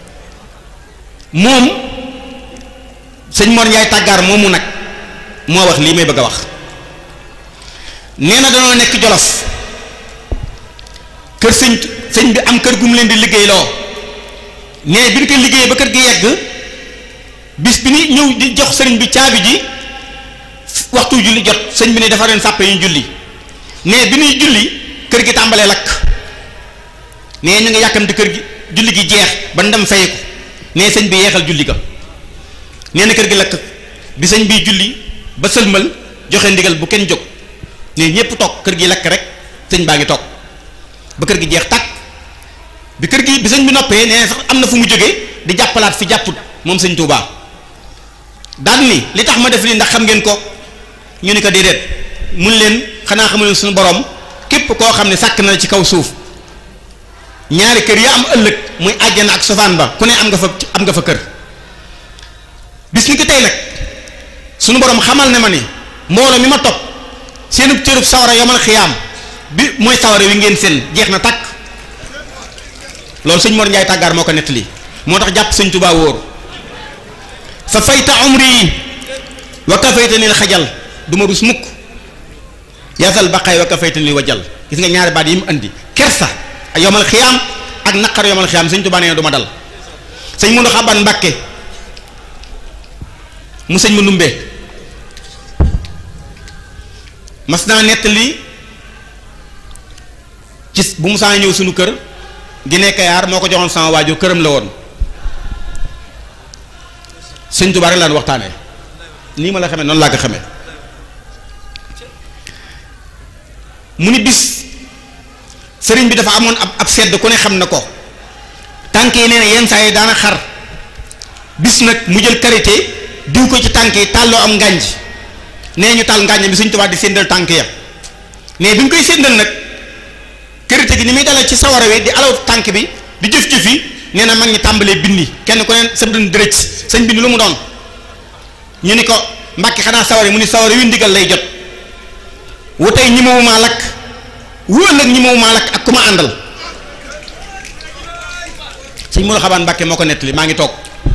moom sëñ Mor Njaay tàggaar moomu nag moo wax lii may bëgg a wax nee na danoo nekk jolof kër sëñ sëñ bi am kër gu mu leen di liggéey loo nee bi ñu ko liggéey ba kër gi yegg bis bi ni ñëw di jox sëriñ bi caabi ji waxtu julli jot sëñ bi ne dafa leen sàppe ñu julli nee bi ñuy julli kër gi tàmbalee lakk nee ñu ngi yàkkamti kër gi julli gi jeex ba ndam fayeku nee sëñ bi yeexal julli ga nee na kër gi lakk bi sëñ bi julli ba sëlmal joxe ndigal bu kenn jóg ne ñépp toog kër gi lakk rek sëñ baa ngi toog ba kër gi jeex tàkk bi kër gi bi sëñ bi noppee nee sax am na fu mu jógee di jàppalaat fi jàpput moom sëñ Touba daan ni li tax ma def lii ndax xam ngeen ko ñu ni ko déedéet mun leen xanaa xamu leen suñu borom képp koo xam ne sàkk na ci kaw suuf ñaari kër ya am ëllëg muy àjjana ak sofaan ba ku ne am nga fa am nga fa kër bis ni ko tey nag suñu borom xamal ne ma ni mbooloo mi ma topp seenub cërub sawara yomal xiyaam bi mooy sawara wi ngeen seen jeex na takk loolu sëñ Mor Njaay tàggaar moo ko nettali moo tax jàpp sëñ Tuubaa wóor fa fayta umri wa kafaytani l xajal du ma rus mukk yasal baqaay wa kafaytani wajal gis nga ñaari baat yi mu andi kersa yomal xiyaam ak naqar yomal xiyaam sëñ Tuubaa nee na du ma dal sëñ Mundu Xaban Mbàkke mu sëñ ma numbee mas naa nettali ci bu mu saa ñëw suñu kër gi nekk yaar moo ko joxoon sama waajur këram la woon sëñ Tuubaa rek laan waxtaanee nii ma la xamee noonu laa ko xamee mu ni bis sëriñ bi dafa amoon ab ab sedd ku ne xam na ko tànk yi nee na yenn saa yi daana xar bis nag mu jël karité diw ko ci tànk yi tàlloo am ngànj nee ñu taal ngànj bi Sëriñ Tuubaa di séndal tànk ya mais bi ñu koy séndal nag karité gi ni muy dalee ci sawara wi di alaw tànk bi di jëf-jëf yi nee na mag ñi tàmbalee bindi kenn ku ne sa dën dërëj sëñ bindi lu mu doon ñu ni ko mbàkki xanaa sawara mu ni sawara wi ndigal lay jot wu tey ñi ma maa lakk wu ëllëg ñi ma maa lakk ak ku ma àndal sëñ Modou Xabaan Mbàkke moo ko nettali maa ngi toog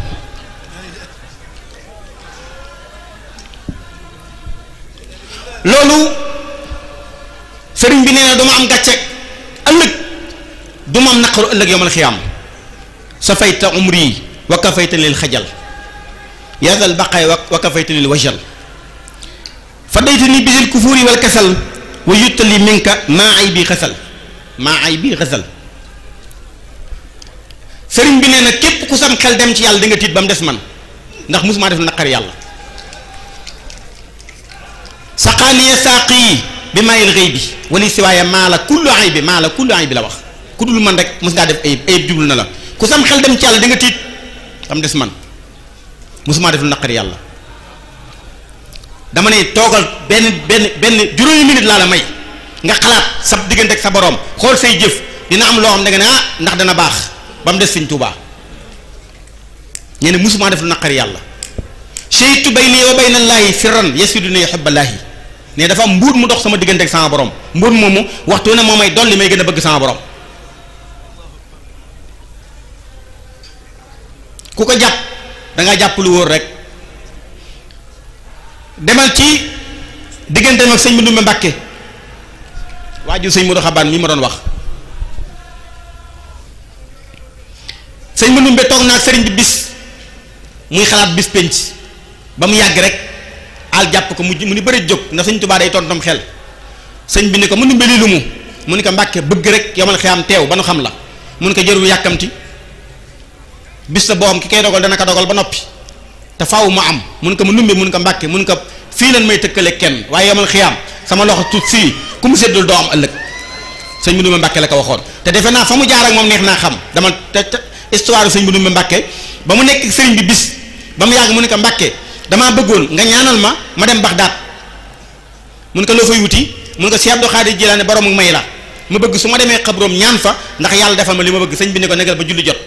loolu sëriñ bi nee na duma am gàcce ëllëg duma am naqaru ëllëg yomal xiyaam sa fayta umri wa kafayta lil xajal yaadal baqaay wa kafayta lil wajal fa dayta ni bisil kufuuri wal kasal wa yuttali minka maa ay bi xasal maa ay bi xasal sëriñ bi nee na képp ku sam xel dem ci yàlla di nga tiit ba mu des man ndax musuma def naqar yàlla saqaaniya saaqi bi maayil xëy bi wali siwaaya maa la kullu ay bi maa la kullu ay bi la wax ku dul man rek mos ngaa def ayib ayib jublu na la ku sam xel dem ci yàlla di nga tiit ba mu des man musuma def naqar yàlla dama ne toogal benn benn benn juróomi minute laa la may nga xalaat sa diggante ak sa borom xool say jëf dina am loo xam ne nga ne ah ndax dana baax ba mu des sëñ Tuubaa ñene musuma def lu naqari yàlla sheytu bayni wa bayna llaahi sirran yasiduni yuhibballaahi ne dafa am mbuut mu dox sama diggante ak sama borom mbuut moomu waxtu ne moo may dolli may gën a bëgg sama borom ku ko jàpp dangaa jàpp lu wóor rek demal ci digganteem ak sëñ Mandumbe Mbàkke waajur sëñ Modou Xabaan mi ma doon wax sëñ Mandumbe toog naa ak sëriñ bi bis muy xalaat bis penc ba mu yàgg rek al jàpp ko mu mu ni bëri jóg ndax sëñ Tuubaa day tontom xel sëñ bi ni ko Mandumbe lii lu mu mu ni ko Mbàkke bëgg rek yomal xiyam teew ba nu xam la mu ni ko jërul yàkkamti bis la boo xam ki koy dogal dana ko dogal ba noppi te faaw mu am mun ko mu numbe mun ko mbàkke mun ko fii lan may tëkkale kenn waaye yamal xiyaam sama loxo tuut fii ku mu seddul doo am ëllëg sëñ bu numbe mbàkke la ko waxoon te defe naa fa mu jaar ak moom neex naa xam dama te te histoire sëñ bu numbe mbàkke ba mu nekk sëriñ bi bis ba mu yàgg mu ne ko mbàkke damaa bëggoon nga ñaanal ma ma dem Baxdaad mun ko loo fay wuti mun ko Cheikh Abdou Khadir Jilaani borom may la ma bëgg su ma demee xabroom ñaan fa ndax yàlla defal ma li ma bëgg sëñ bi ne ko negal ba julli jot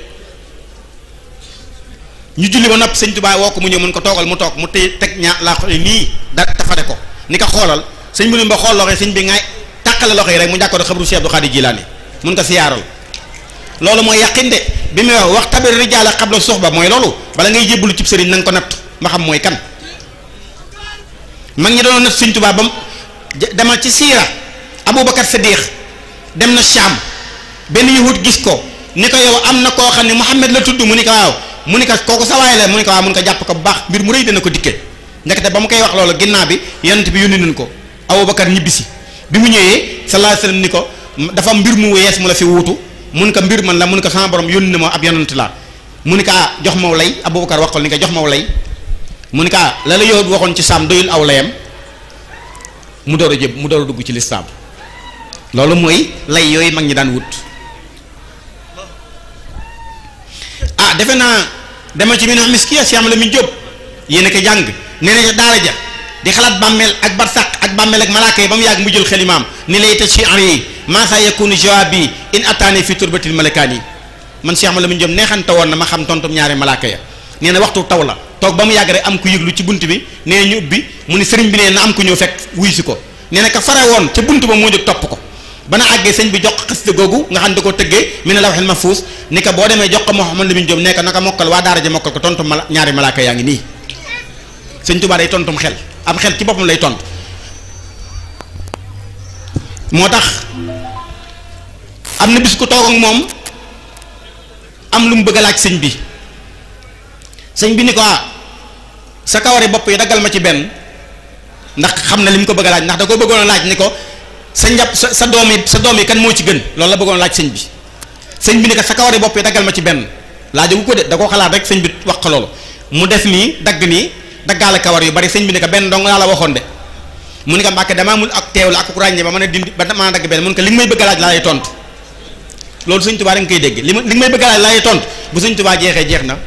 ñu julli ba noppi sëñ Tuubaa woo ko mu ñëw mun ko toogal mu toog mu téye teg ñaa laa xool nii da tafade ko ni ko xoolal sëñ bi ba xool loxo yi sëñ bi ngay tàqale loxo yi rek mu jàkkoor xabru Cheikh Abdou Khadir Jilaani mun ko siyaaral loolu mooy yàqin de bi muy wax wax tabir rijaala xabla suxba mooy loolu bala ngay jébbalu cib sëriñ na nga ko natt ma xam mooy kan mag ñi doon natt sëñ Tuubaa ba demal ci siira Aboubacar Sadiq dem na Sham benn yahut gis ko ni ko yow am na koo xam ne Muhammad la tudd mu ni ko waaw mu ni ko kooku sa waay la mu ni ko waaw mun ko jàpp ko bu baax mbir mu rëy dana ko dikke ndekete ba mu koy wax loolu ginnaaw bi yonent bi yónni nañ ko Aboubacar ñibbisi bi mu ñëwee sallallahu alayhi wasallam ni ko dafa mbir mu wees mu la fi wuutu mun ko mbir man la mun ko sama borom yónni na ma ab yonent la mu ni ko ah jox maw lay Aboubacar wax ko ni ko jox maw lay mu ni ko ah la la yahut waxoon ci saam doyul aw layam mu door a jëb mu door a dugg ci lislaam loolu mooy lay yooyu mag ñi daan wut ah defe naa dema ci min miskiya si am la mi jóob yéen a ko jàng nee na ca daara ja di xalaat bàmmeel ak barsàq ak bàmmeel ak malaaka yi ba mu yàgg mu jël xelimaam ni lay ta ci en yi maasa yakunu jawaabi in ataani fi turbatil malakaan yi man si am la mi jóob neexante woon na ma xam tontum ñaari malaaka ya nee na waxtu taw la toog ba mu yàgg rek am ku yëglu ci bunt bi nee ñu ubbi mu ni sëriñ bi nee na am ku ñëw fekk wuy si ko nee na ka fare woon ca bunt ba moo jóg topp ko bana àggee sëñ bi jox xasida googu nga xam ne da ko tëggee mi ne la waxel ma fuus ni ko boo demee jox ko Mouhamad Lamine Diop nekk naka mokkal waa daara ja mokkal ko tontu mala ñaari malaaka yaa ngi nii sëñ Tuubaa day tontum xel am xel ci boppam lay tontu moo tax am na bis ku toog ak moom am lu mu bëgg a laaj sëñ bi sëñ bi ni ko ah sa kawari bopp yi daggal ma ci benn ndax xam na li mu ko bëgg a laaj ndax da ko bëggoon a laaj ni ko sa njàpp sa sa doom yi sa doom yi kan moo ci gën loolu la bëggoon laaj sëñ bi sëñ bi ni ko sa kawari bopp yi daggal ma ci benn laajagu ko de da koo xalaat rek sëñ bi wax ko loolu mu def nii dagg nii daggaale kawar yu bari sëñ bi ni ko benn dong laa la waxoon de mu ne ko Mbàkke damaa mun ak teew la ak ku ràññee ba mën a dindi ba mën a dagg benn mun ko li nga may bëgg a laaj laa lay tontu loolu sëñ Tuubaa da nga koy dégg li ma li nga may bëgg a laaj laa lay tontu bu sëñ Tuubaa jeexee jeex na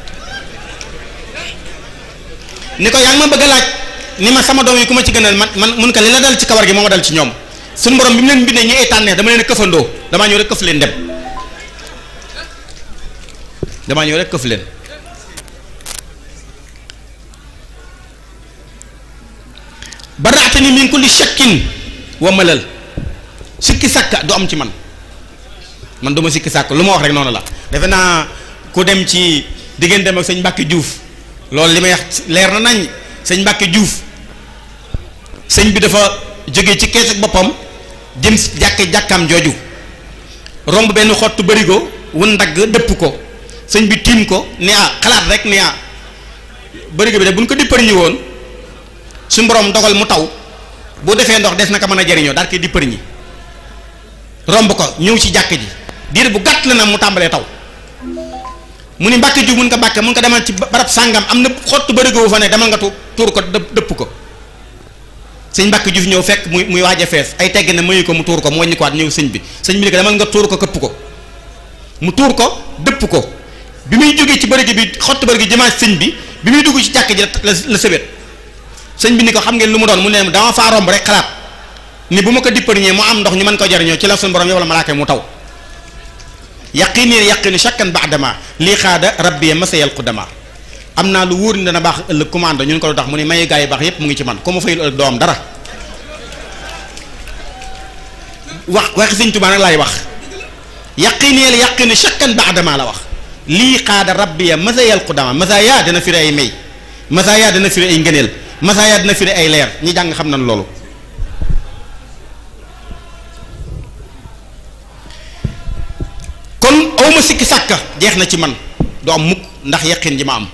ni ko yaa ngi ma bëgg a laaj ni ma sama doom yi ku ma ci gënal man man mun ko li la dal ci kawar gi moo ma dal ci ñoom suñu borom bi mu leen bindee ñu ay tànneex dama leen a këfandoo damaa ñëw rek këf leen dem damaa ñëw rek këf leen baraatani min kulli shakkin wa malal sikki sàkka du am ci man man du ma sikki sàkk lu ma wax rek noonu la defe naa ku dem ci diggante dem ak sëñ Mbàkke Juuf loolu li may wax leer na nañ sëñ Mbàkke Juuf sëñ bi dafa jóge ci kees ak boppam jëm jàkke jàkkaam jooju romb benn xottu bërigo wu ndagg dëpp ko sëñ bi tiim ko ni ah xalaat rek ni ah bërigo bi de buñ ko dippar ñi woon suñu borom dogal mu taw bu defee ndox des na ko mën a jariñoo daal koy dippar ñi romb ko ñëw ci jàkk ji diir bu gàtt la na mu tàmbalee taw mu ni mbàkke ju mun ko mbàkke mun ko demal ci barab sàngam am na xottu bërigo wu fa ne demal nga tu tuur ko dëpp ko sëñ mbàkke ju fi ñëw fekk muy muy waaj a fees ay tegg ne mayu ko mu tuur ko mu wàññi ko waat ñëw sëñ bi sëñ bi ni ko demal nga tuur ko këpp ko mu tuur ko dëpp ko bi muy jógee ci bërigo bi xottu bërigo jëmaat sëñ bi bi muy dugg ci jàkk ji la la sëbét sëñ bi ni ko xam ngeen lu mu doon mu ne dama faa romb rek xalaat ni bu ma ko dippariñee mu am ndox ñu mën ko jariñoo ci la suñu borom yow la malaaka mu taw yaqini yaqini shakkan ba'dama lii xaada rabbi masayal qudama am naa lu wóor ni dana baax ëllëg commande ñun ko lu tax mu ne mayu gaa yi baax yépp mu ngi ci man ku ma fayul ëllëg doo am dara wax waxi sëñ Tuubaa nag laay wax yaqini yaqini shakkan ba'dama la wax lii xaada rabbi masayal qudama masaya dana firi ay may masaya dana firi ay ngëneel masaya dina firi ay leer ñi jàng xam nañ loolu kon awma sikki sàkka jeex na ci man du am mukk ndax yaqin ji ma am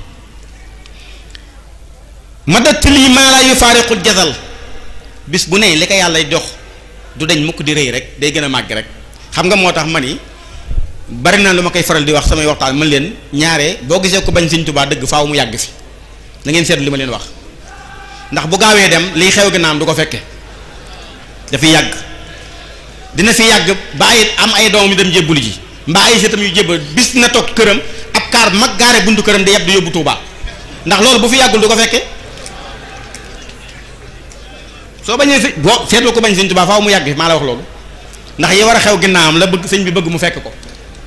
ma dëtt lii maa laa yu faariqul jasal bis bu ne li ko yàlla jox du dañ mukk di rëy rek day gën a màgg rek xam nga moo tax ma ni bari na lu ma koy faral di wax samay waxtaan man leen ñaare boo gisee ko bañ Sëñ Tuubaa dëgg faaw mu yàgg fi da ngeen seetlu li ma leen wax ndax bu gaawee dem liy xew ginnaam du ko fekke dafay yàgg dina fi yàgg ba ay am ay doom yu dem jébbulu ji mbaa ay seetam yu jébbal bis na toog këram ab kaar mag gaare buntu këram di yeb di yóbbu Tuubaa ndax loolu bu fi yàggul du ko fekke soo bañee si boo seetlu ko bañ Sëñ Tuubaa faaw mu yàgg maa la wax loolu ndax yi war a xew ginnaawam la bëgg sëñ bi bëgg mu fekk ko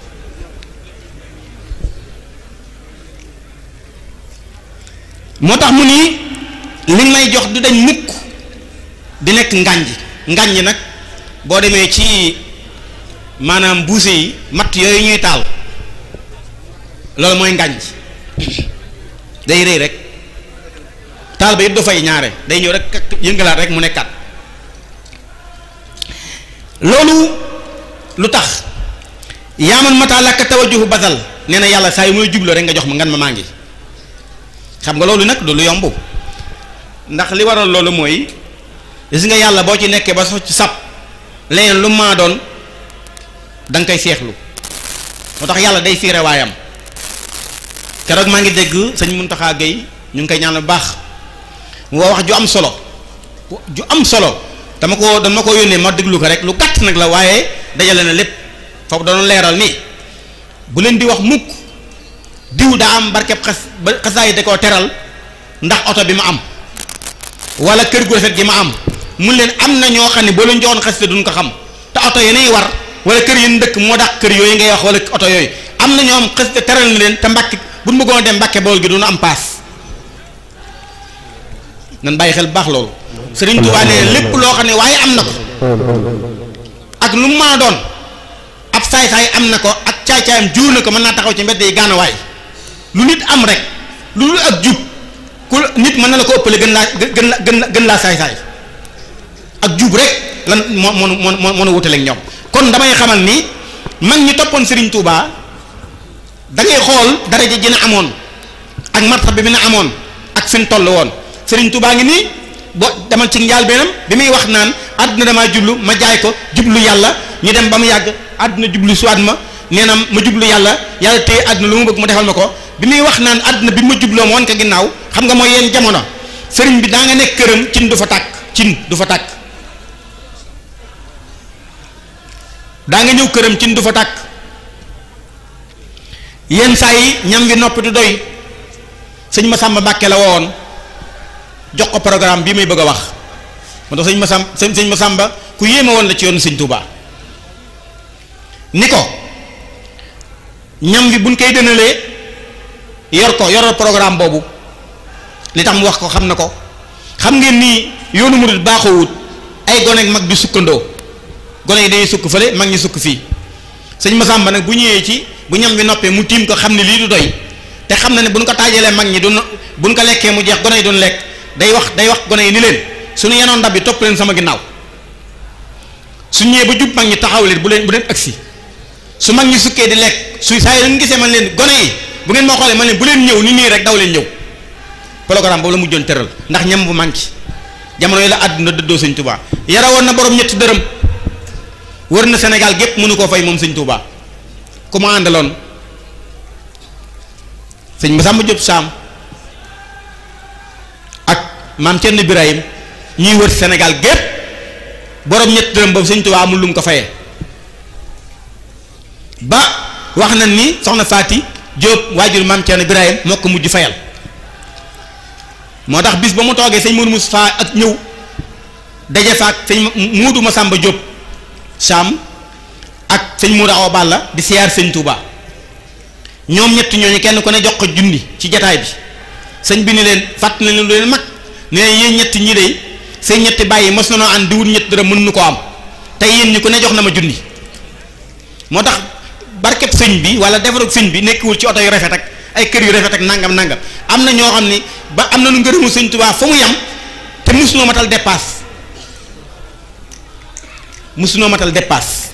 moo tax mu nii li may jox du dañ mukk di nekk ngànj ngànj nag boo demee ci maanaam buuse yi matt yooyu ñuy taal loolu mooy ngànj day rëy rek taal ba yëpp du fay ñaare day ñëw rek yëngalaat rek mu nekkaat loolu lu tax yaaman mata làkk tawajjuhu basal nee na yàlla saa yu mooy jubloo rek nga jox ma ngan ma maa ngi xam nga loolu nag du lu yomb ndax li waral loolu mooy gis nga yàlla boo ci nekkee ba sox ci sab leneen lu maa doon da nga koy seexlu moo tax yàlla day fiire waayam keroog maa ngi dégg sëñ Muntaxa Gay ñu ngi koy ñaan bu baax mu wax ju am solo ju am solo dama ko dama ko yónnee ma déglu ko rek lu gàtt nag la waaye dajale na lépp foofu doon leeral ni bu leen di wax mukk diw daa am barkeb xas ba xasaay da koo teral ndax oto bi ma am wala kër gu rafet gi ma am mun leen am na ñoo xam ne boo leen joxoon xasida duñ ko xam te oto yenay war wala kër yéen dëkk moo dàq kër yooyu ngay wax wala oto yooyu am na ñoo am xasida teral na leen te mbàkke buñ bëggoon dem mbàkke bool gi duñu am paas nan bàyyi xel baax loolu Sëriñ Tuubaa nee lépp loo xam ne waaye am na ko ak lu mu mën a doon ab saay-saay am na ko ak caay-caayam juur na ko mën naa taxaw ci mbedd yi gaanawaay lu nit am rek lu dul ak jub ku nit mën na la ko ëppale gën laa gën la gën la gën laa saay-saay ak jub rek lan moo moo moo moo wutale ak ñoom kon damay xamal ni mag ñi toppoon Serigne Touba da ngay xool daraja ji na amoon ak martaba bi mi na amoon ak fi mu toll woon Serigne Touba ngi nii boo demal ci njaal benam bi muy wax naan àdduna damaa jublu ma jaay ko jublu yàlla ñu dem ba mu yàgg àdduna jublu suwaat ma nee na ma jublu yàlla yàlla téye àdduna lu mu bëgg mu defal ma ko bi muy wax naan àdduna bi ma jubloo ma wan ko ginnaaw xam nga mooy yéen jamono sëriñ bi daa nga nekk këram cin du fa tàkk cin du fa tàkk daa nga ñëw këram cin du fa tàkk yenn saa yi ñam wi noppi du doy sëñ Masamba Mbàkke la wowoon jox ko programme bii may bëgg a wax moo tax sëñ Masamba sëñ sëñ Masamba ku yéeme woon la ci yoonu sëñ Touba ni ko ñam wi buñ koy dënalee yor ko yoral programme boobu li tax mu wax ko xam na ko xam ngeen ni yoonu murid baaxoowut ay gone ak mag di sukkandoo gone yi dañuy sukk fële mag ñi sukk fii sëñ Masamba nag bu ñëwee ci bu ñam bi noppee mu tiim ko xam ne lii du doy te xam na ne buñ ko taajalee mag ñi duñ buñ ko lekkee mu jeex gone yi duñ lekk day wax day wax gone yi ni leen suñu yenoon ndab bi topp leen sama ginnaaw su ñëwee ba jub mag ñi taxaw leen bu leen bu leen agsi su mag ñi sukkee di lekk su saa yi leen gisee man leen gone yi bu ngeen moo xoolee man leen bu leen ñëw ni nii rek daw leen ñëw programme boobu la mujjoon tëral ndax ñam bu manqué jamono yi la àdduna dëddoo sëñ Touba yara woon na borom ñetti dërëm wër na Sénégal gépp mënu koo fay moom sëñ Touba ku ma àndaloon sëñ Massamba Diop Sam ak maam Thierno Birahim ñuy wër Sénégal gépp borom ñetti dërëm boobu sëñ Touba amul lu mu ko fayee ba wax na ni soxna Faati Diop waajur maam Thierno Birahim moo ko mujj fayal moo tax bis ba mu toogee sëñ Mourou Moustapha ak ñëw daje fa ak sëñ Muudu Masamba Diop Sam ak sëñ Mourou Awa Balla di siyaar sëñ Touba ñoom ñett ñooñu kenn ku ne jox ko junni ci jataay bi sëñ bi ni leen fàtt na leen lu leen mag ne leen yéen ñetti ñi de seen ñetti bàyyi mos na noo ànd di wut ñett dara mën nu ko am te yéen ñi ku ne jox na ma junni moo tax barkeb sëñ bi wala defarug sëñ bi nekkiwul ci oto yu rafet ak ay kër yu rafet ak nangam nangam am na ñoo xam ni ba am na nu ngërëmu sëñ Touba fa mu yam te musunoo matal dépasse musunoo matal dépasse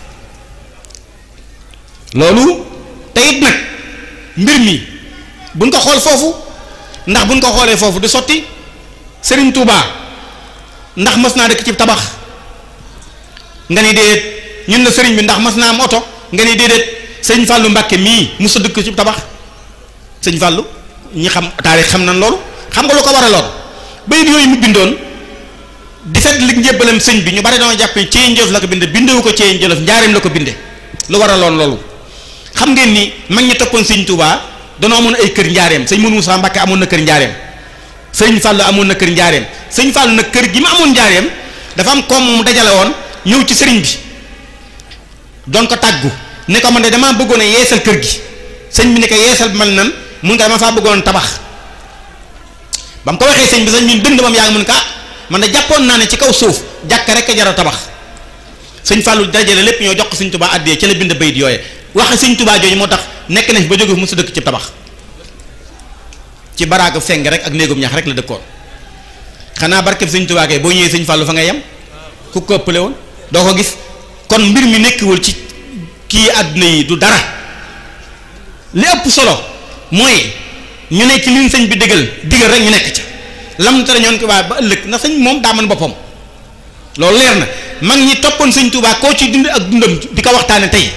loolu te it nag mbir mi buñ ko xool foofu ndax buñ ko xoolee foofu du sotti Serigne Touba ndax mas naa dëkk ci tabax nga ni déedéet ñun la Serigne bi ndax mas naa am oto nga ni déedéet sëñ Fallou Mbacke mii musa dëkk ci tabax sëñ Fallou ñi xam taarix xam nañ loolu xam nga lu ko waraloon bayit yooyu mu bindoon di fet li njébbalam sëñ bi ñu bari dama jàpp ne Ceyeen Jolof la ko binde bindewu ko Ceyeen Jolof njaareem la ko binde lu waraloon loolu xam ngeen ni mag ñi toppoon sëñ Touba danoo amoon ay kër njaareem sëñ Mourou Moussa Mbacke amoon na kër njaareem sëñ Fallou amoon na kër njaareem sëñ Fallou nag kër gi mu amoon njaareem dafa am koom mu dajale woon ñëw ci sëriñ bi doon ko tàggu ne ko man de damaa bëggoon a yeesal kër gi sëñ bi ne ko yeesal bi mel nan mun nga dama faa bëggoon tabax ba mu ko waxee sëñ bi sëñ bi dënd moom yaa ngi mun ka man de jàppoon naa ne ci kaw suuf jàkk rek a jar a tabax sëñ Fallou dajale lépp ñoo jox ko sëñ Touba àddee ci la bind bayit yooye waxe sëñ Touba jooju moo tax nekk nañ ba jóge fu mu sa dëkk ci tabax ci baraaga seng rek ak néegum ñax rek la dëkkoon xanaa barkeb sëñ Touba kay boo ñëwee sëñ Fallou fa nga yem ku ko ëppale woon doo ko gis kon mbir mi nekkiwul ci kii àdduna yi du dara li ëpp solo mooy ñu ne ci liñ sëñ bi digal digal rek ñu nekk ca lam tere ñoon ko waaye ba ëllëg ndax sëñ moom daa mën boppam loolu leer na mag ñi toppoon sëñ Touba koo ci dund ak dundam di ko waxtaane tey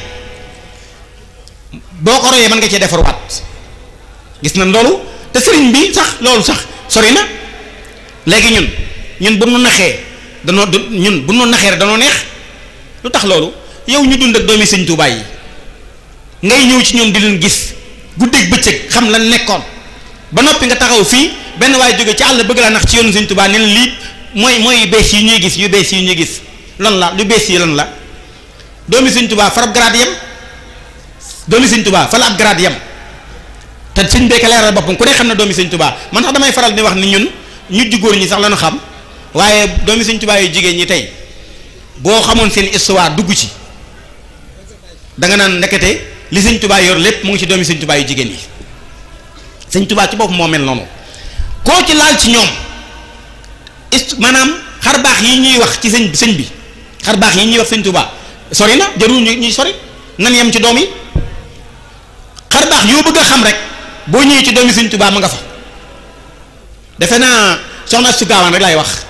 boo ko royee mën nga cee defarwaat gis na loolu te sëriñ bi sax loolu sax sori na léegi ñun ñun bu nu naxee danoo du ñun bu nu naxee rek danoo neex lu tax loolu yow ñu dund ak doomi sëñ Touba yi ngay ñëw ci ñoom di leen gis guddeeg bëccëg xam lan nekkoon ba noppi nga taxaw fii benn waaye jóge ci àll bëgg laa nax ci yoonu sëñ Touba ne la lii mooy mooy yu bees yi ñuy gis yu bees yi ñuy gis lan la lu bees yi lan la doomi sëñ Touba farab grade yem doomi sëñ Touba fa la ab grade yem te sëñ beeka leeral boppam ku ne xam ne doomi sëñ Touba man sax damay faral di wax ni ñun ñu góor ñi sax lañu xam waaye doomi sëñ Touba yu jigéen ñi tey boo xamoon seen histoire dugg ci da nga naan nekkete li sëñ Touba yor lépp mu ngi ci doomi sëñ Touba yu jigéen yi sëñ Touba ci bopp moo mel noonu koo ci laal ci ñoom ist maanaam xar baax yi ñuy wax ci sëñ sëñ bi xar baax yi ñuy wax sëñ Touba sori na jarul ñu ñuy sori nan yem ci doom yi xar baax yoo bëgg a xam rek boo ñëwee ci doomi sëñ Touba ma nga fa defe naa soxna su gaawaan rek laay wax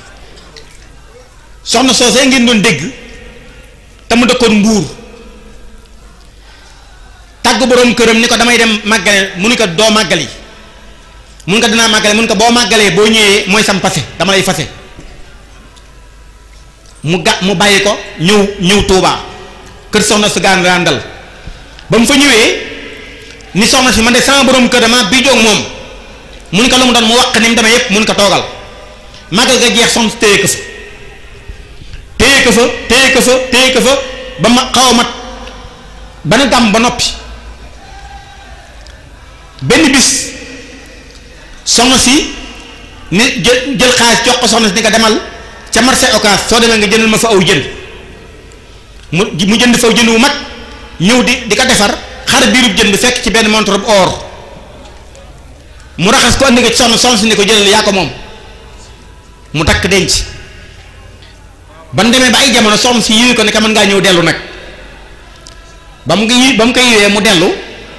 soxna soosee ngeen doon dégg te mu dëkkoon mbuur tàgg boroom këram ni ko damay dem màggale mu ni ko doo màggali mun ko dinaa màggale mun ko boo màggalee boo ñëwee mooy sam fase dama lay fase mu ga mu bàyyi ko ñëw ñëw Touba kër soxna su gaan ràndal ba mu fa ñëwee ni soxna si man de sama borom kër dama bii joog moom mun ko lu mu doon mu wax ni mu demee yépp mun ko toogal màggal ga jeex soxna si téye ko fa téye ko fa téye ko fa téye ko fa ba ma xaw a mat ba na gàmm ba noppi benn bis soxna si ni jël jël xaalis jox ko soxna si ni ko demal ca marché Ocass soo demee nga jëndal ma fa aw jën mu mu jënd fa aw jën wu mag ñëw di di ko defar xar biirub jën bi fekk ci benn montre bu or mu raxas ko andi ko ci soxna soxna si ni ko jëlal yaa ko moom mu takk denc ban demee ba ay jamono soxna si yiwi ko ne ka mën ngaa ñëw dellu nag ba mu ngi ba mu koy yiwee mu dellu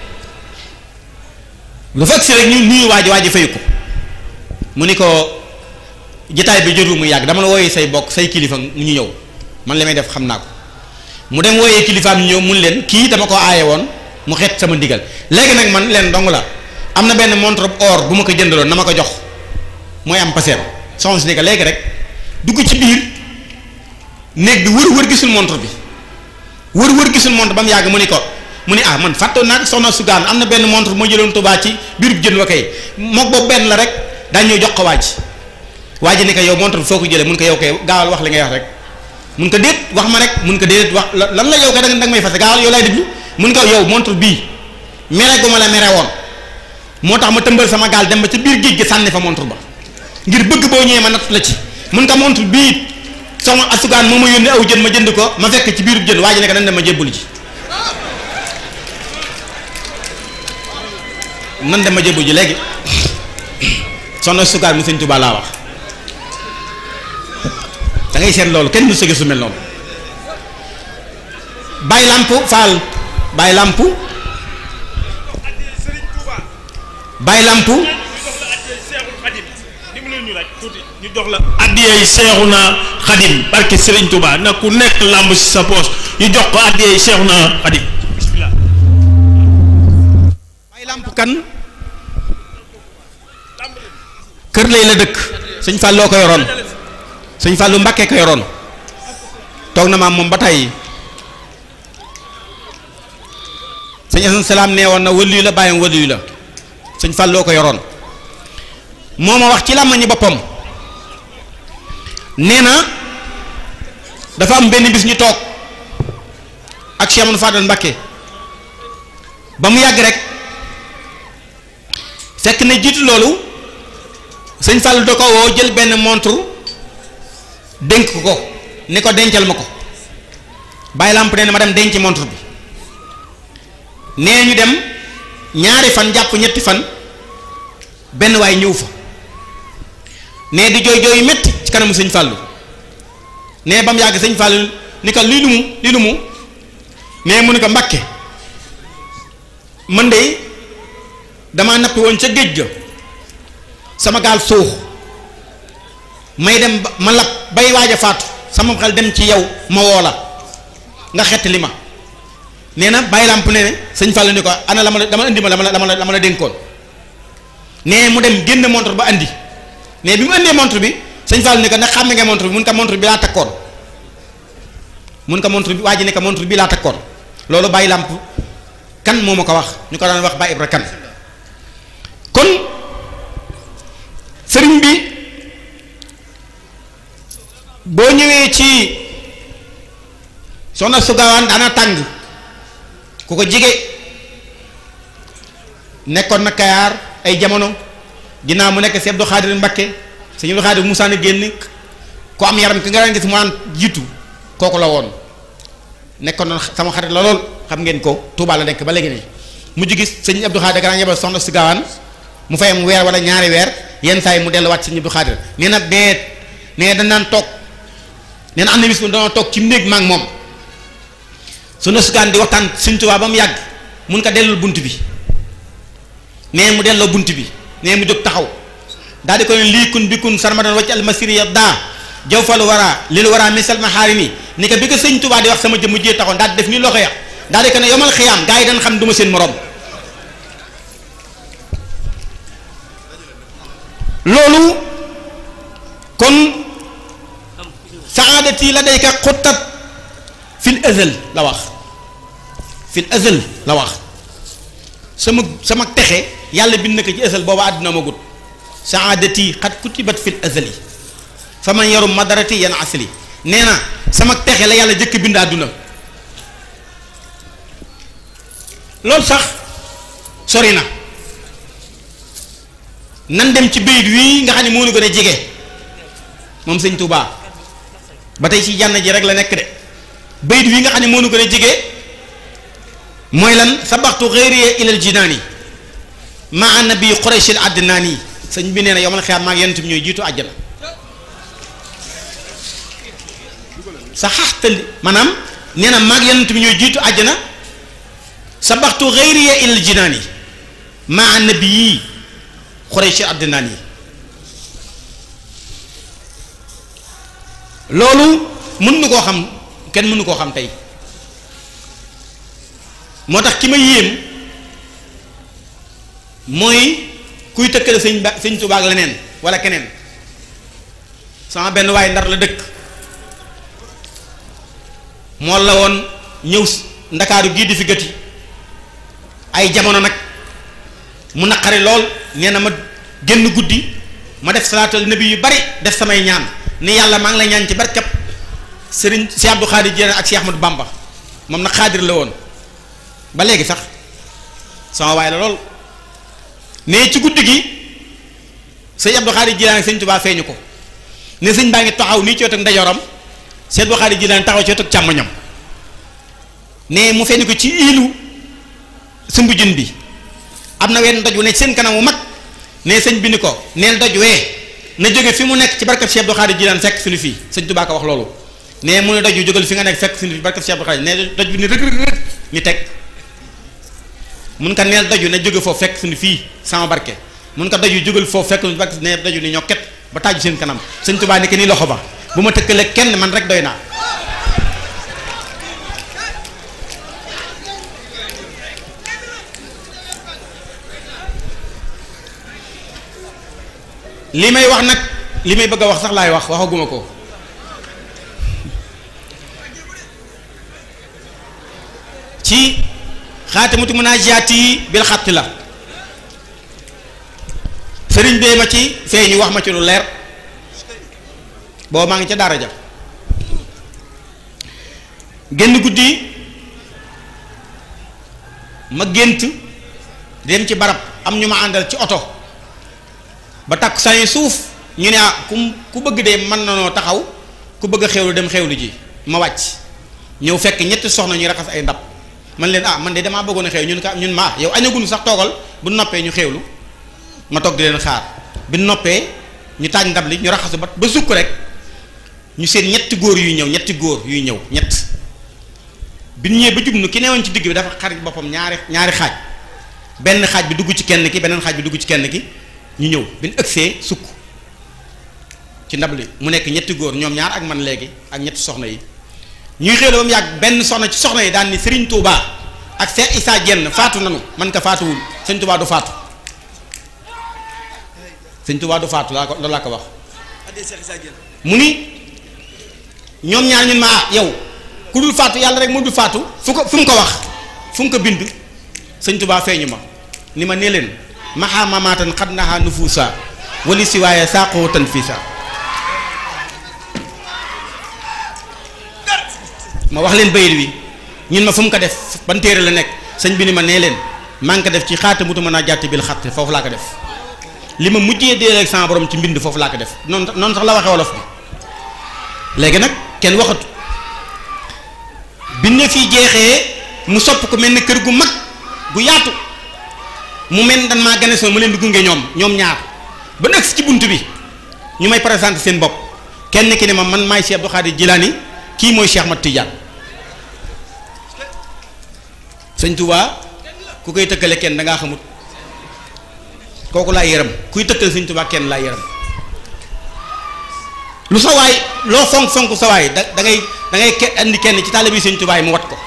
lu fekk si rek ñu nuyu waaji waaji fayu ko mu ni ko jataay bi jotu mu yàgg dama la wooyee say bokk say kilifa mu ñu ñëw man li may def xam naa ko mu dem wooyee kilifaam ñu ñëw mun leen kii dama ko aaye woon mu xeet sama ndigal léegi nag man leen dong la am na benn montre or bu ma ko jëndaloon na ma ko jox mooy am paseem soxna si ni ko léegi rek dugg ci biir néeg bi wër wër gisul montre bi wër wër gisul montre ba mu yàgg mu ni ko mu ni ah man fàttoon naa ko soxna sugaan am na benn montre bu ma jëloon Tuubaa ci biirub jën wa kay mook boobu benn la rek daa ñëw jox ko waaj waa ji ni ko yow montre bi foo ko jëlee mun ko yow kay gaawal wax li ngay wax rek mun ko déet wax ma rek mun ko déet wax lan la yow kay da nga may fase gaawal yow lay déglu mun ko yow montre bii mere gu ma la mere woon moo tax ma tëmbal sama gaal dem ba ci biir géej gi sànni fa montre ba ngir bëgg boo ñëwee ma natt la ci mun ko montre bii soxna asugaan moo ma yónnee aw jën ma jënd ko ma fekk ci biirub jën waa ji ne ko dañ dem ma jébbulu ji nan dem ma jébbulu ji léegi soxna asugaan mu sëñ Tuubaa laa wax da ngay seet loolu kenn mu sëgg su mel noonu bàyyi làmp faal bàyyi làmp bàyyi làmp ñu jox la addiyey Seexuna Xadim barke Sëriñ Tuubaa na ku nekk làmb ci sa poos ñu jox ko addiyey Seexuna Xadim bismillah bàyyi làmp kan kër lay la dëkk sëñ Falloo ko yoroon sëñ Fallou Mbakke ko yoroon toog na maam moom ba tey sëñ Asan Salaam nee woon na wëliyu la bàyyam wëliyu la sëñ Falloo ko yoroon moo ma wax ci làmmañi boppam nee na dafa am benn bis ñu toog ak Cheikh Amadou Fadal Mbakke ba mu yàgg rek fekk na jiitu loolu sëñ Fallou da ko woo jël benn montre dénk ko ni ko dencal ma ko bàyyi làmp nee na ma dem denc montre bi nee ñu dem ñaari fan jàpp ñetti fan benn waay ñëw fa nee di jooy jooy metti ci kanamu sëñ Fallou nee ba mu yàgg sëñ Fallou ni ko lii lu mu lii lu mu nee mu ni ko Mbàkke man de damaa nappi woon ca géej ga sama gaal suux may dem ba ma lab bay waaj a faatu sama xel dem ci yow ma woo la nga xett li ma nee na bàyyi làmp ne ne sëñ Fall ni ko ana la ma la dama indi ma la ma la la ma la dénkoon nee mu dem génn montre ba andi nee bi mu indee montre bi sëñ Fall ni ko nag xàmme nga montre bi mun ko montre bi laa takkoon mun ko montre bi waa ji ne ko montre bi laa takkoon loolu bàyyi làmp kan moo ma ko wax ñu ko daan wax Baye Ibra kan kon sëriñ bi boo ñëwee ci soxna su gaawaan daana tàng ku ko jige nekkoon na kayaar ay jamono ginnaaw mu nekk si Abdou Khadir Mbakke sëñ Abdou Khadir Moussa na génn ku am yaram ki nga daan gis mu naan jiitu kooku la woon nekkoon na sama xarit la lool xam ngeen ko Touba la nekk ba léegi nii mujj gis sëñ Abdou Khadir daan yebal soxna su gaawaan mu fay am weer wala ñaari weer yenn saa yi mu delluwaat sëñ Abdou Khadir nee na nee nee dañ naan toog nee na am na bis mu dañoo toog ci néeg ma ak moom su na sukaan di waxtaan sëñ Tuubaa ba mu yàgg mun ko dellul bunt bi nee mu delloo bunt bi nee mu jóg taxaw daal di ko ne lii kun bi kun sarmadan wacc almasiri ya daa jaw fal wara lil wara misal ma xaari nii ni ko bi ko sëñ Tuubaa di wax sama jëmm jee taxoon daal di def nii loxo ya daal di ko ne yomal xiyaam gaa yi dañ xam du ma seen morom loolu kon saadati la day azal la wax fil azal la wax sama sama texe yàlla bind na ko ci azal booba àdduna ma gut saadati xat kutibat fil azali fa man yarum madarati yan asali nee na sama texe la yàlla jëkk bind àdduna loolu sax sori na nan dem ci bayit wii nga xam ne moo nu gën a jege moom sëñ Touba ba tey ci jànn ji rek la nekk de bayit wii nga xam ne moo nu gën a jege mooy lan sabaxtu xëyriye ilal jinaani maa nabi qurayshil adnaani sëñ bi nee na yomal xiyaam maag yonent bi ñooy jiitu àjjana sa xaxtali maanaam nee na maag yonent bi ñooy jiitu àjjana sabaxtu xëyriye ilal jinaani maa nabi yii qurayshil adnaani loolu mën nu koo xam kenn mënu koo xam tey moo tax ki ma yéem mooy kuy tëkkale sëñ ba sëñ Tuubaa ak leneen wala keneen sama benn waaye ndar la dëkk moo la woon ñëw ndakaaru gii di fi gëti ay jamono nag mu naqari lool nee na ma génn guddi ma def salaatul nabi yu bari def samay ñaan ni yàlla maa ngi lay ñaan ci barkab sëriñ Cheikh Abdou Khadir Diène ak Cheikh Ahmadou Bamba moom nag xaadir la woon ba léegi sax sama waay la lool ne ci guddi gi sëñ Abdou Khadir Diène ak sëñ Touba feeñu ko ne sëñ baa ngi taxaw nii ci wetu ndeyjooram sëñ Abdou Khadir Diène taxaw ci wetu càmmoñam ne mu feeñu ko ci iilu sumbu jën bi am na wenn doj wu ne seen kanam wu mag ne sëñ bi ni ko neen doj wee na jóge fi mu nekk ci barkab Cheikh Abdou Khadir Jilaan fekk suñu fii sëñ Tuubaa ko wax loolu ne mu ne doj yu jógal fi nga nekk fekk suñu fii barkab Cheikh Abdou Khadir ne doj bi ni rëg rëg rëg ni teg mun ko neel doj yu na jóge foofu fekk suñu fii sama barke mun ko doj yu jógal foofu fekk suñu barke ne doj yu ni ñoo ket ba taaju seen kanam sëñ Tuubaa ni ko nii loxo ba bu ma tëkkale kenn man rek doy naa li may wax nag li may bëgg a wax sax laay wax waxaguma ko ci xaatimatu munaajaat yi bil xatti la sëriñ bee ma ci feeñu wax ma ci lu leer booba maa ngi ca daara ja génn guddi ma gént dem ci barab am ñu ma àndal ci oto ba takk saa suuf ñu ne ah ku ku bëgg de mën na noo taxaw ku bëgg a xewlu dem xewlu ji ma wàcc ñëw fekk ñetti soxna ñuy raxas ay ndab man leen ah man de damaa bëggoon a xew ñun ka ñun ma yow añagunu sax toogal bu noppee ñu xewlu ma toog di leen xaar bi noppee ñu taaj ndab li ñu raxasu ba ba sukk rek ñu seen ñetti góor yuy ñëw ñetti góor yuy ñëw ñett bi ñu ñëwee ba jubnu ki newoon ci digg bi dafa xarit boppam ñaari ñaari xaaj benn xaaj bi dugg ci kenn ki beneen xaaj bi dugg ci kenn ki ñu ñëw bi ñu ëgsee sukk ci ndab li mu nekk ñetti góor ñoom ñaar ak man léegi ak ñetti soxna yi ñuy xéwlu ba mu yàgg benn soxna ci soxna yi daan ni Serigne Touba ak Cheikh Issa Diène faatu nanu man ko faatuwul Serigne Touba du faatu Serigne Touba du faatu laa ko loolu laa ko wax mu ni ñoom ñaar ñun ma ah yow ku dul faatu yàlla rek mu dul faatu fu ko fu mu ko wax fu mu ko bind Serigne Touba feeñu ma ni ma nee leen maxaa mamaatan xad naxaa nufuusa wali si waaye saaqoo tan fii sa ma wax leen bayit wi ñun ma fu mu ko def ban téere la nekk sëñ bi ni ma nee leen maa ngi ko def ci xaata mutu mën a jàtt bil xatt foofu laa ko def li ma mujjee dee ak sama borom ci mbind foofu laa ko def noonu noonu sax la waxee wolof bi léegi nag kenn waxatu bi ne fii jeexee mu sopp ko mel ni kër gu mag gu yaatu mu mel dan maa gane soo mu leen di gunge ñoom ñoom ñaar ba nekk ci bunt bi ñu may présenté seen bopp kenn ki ne ma man maay Cheikh Abdou Khadir Jilaani kii mooy Cheikh Mat Tidiane sëñ Touba ku koy tëkkale kenn da ngaa xamut kooku laa yërëm kuy tëkkale sëñ Touba kenn laa yërëm lu sa waay loo fonk fonk sa waay da da ngay da ngay ke andi kenn ci taalibe bi sëñ Touba yi mu wat ko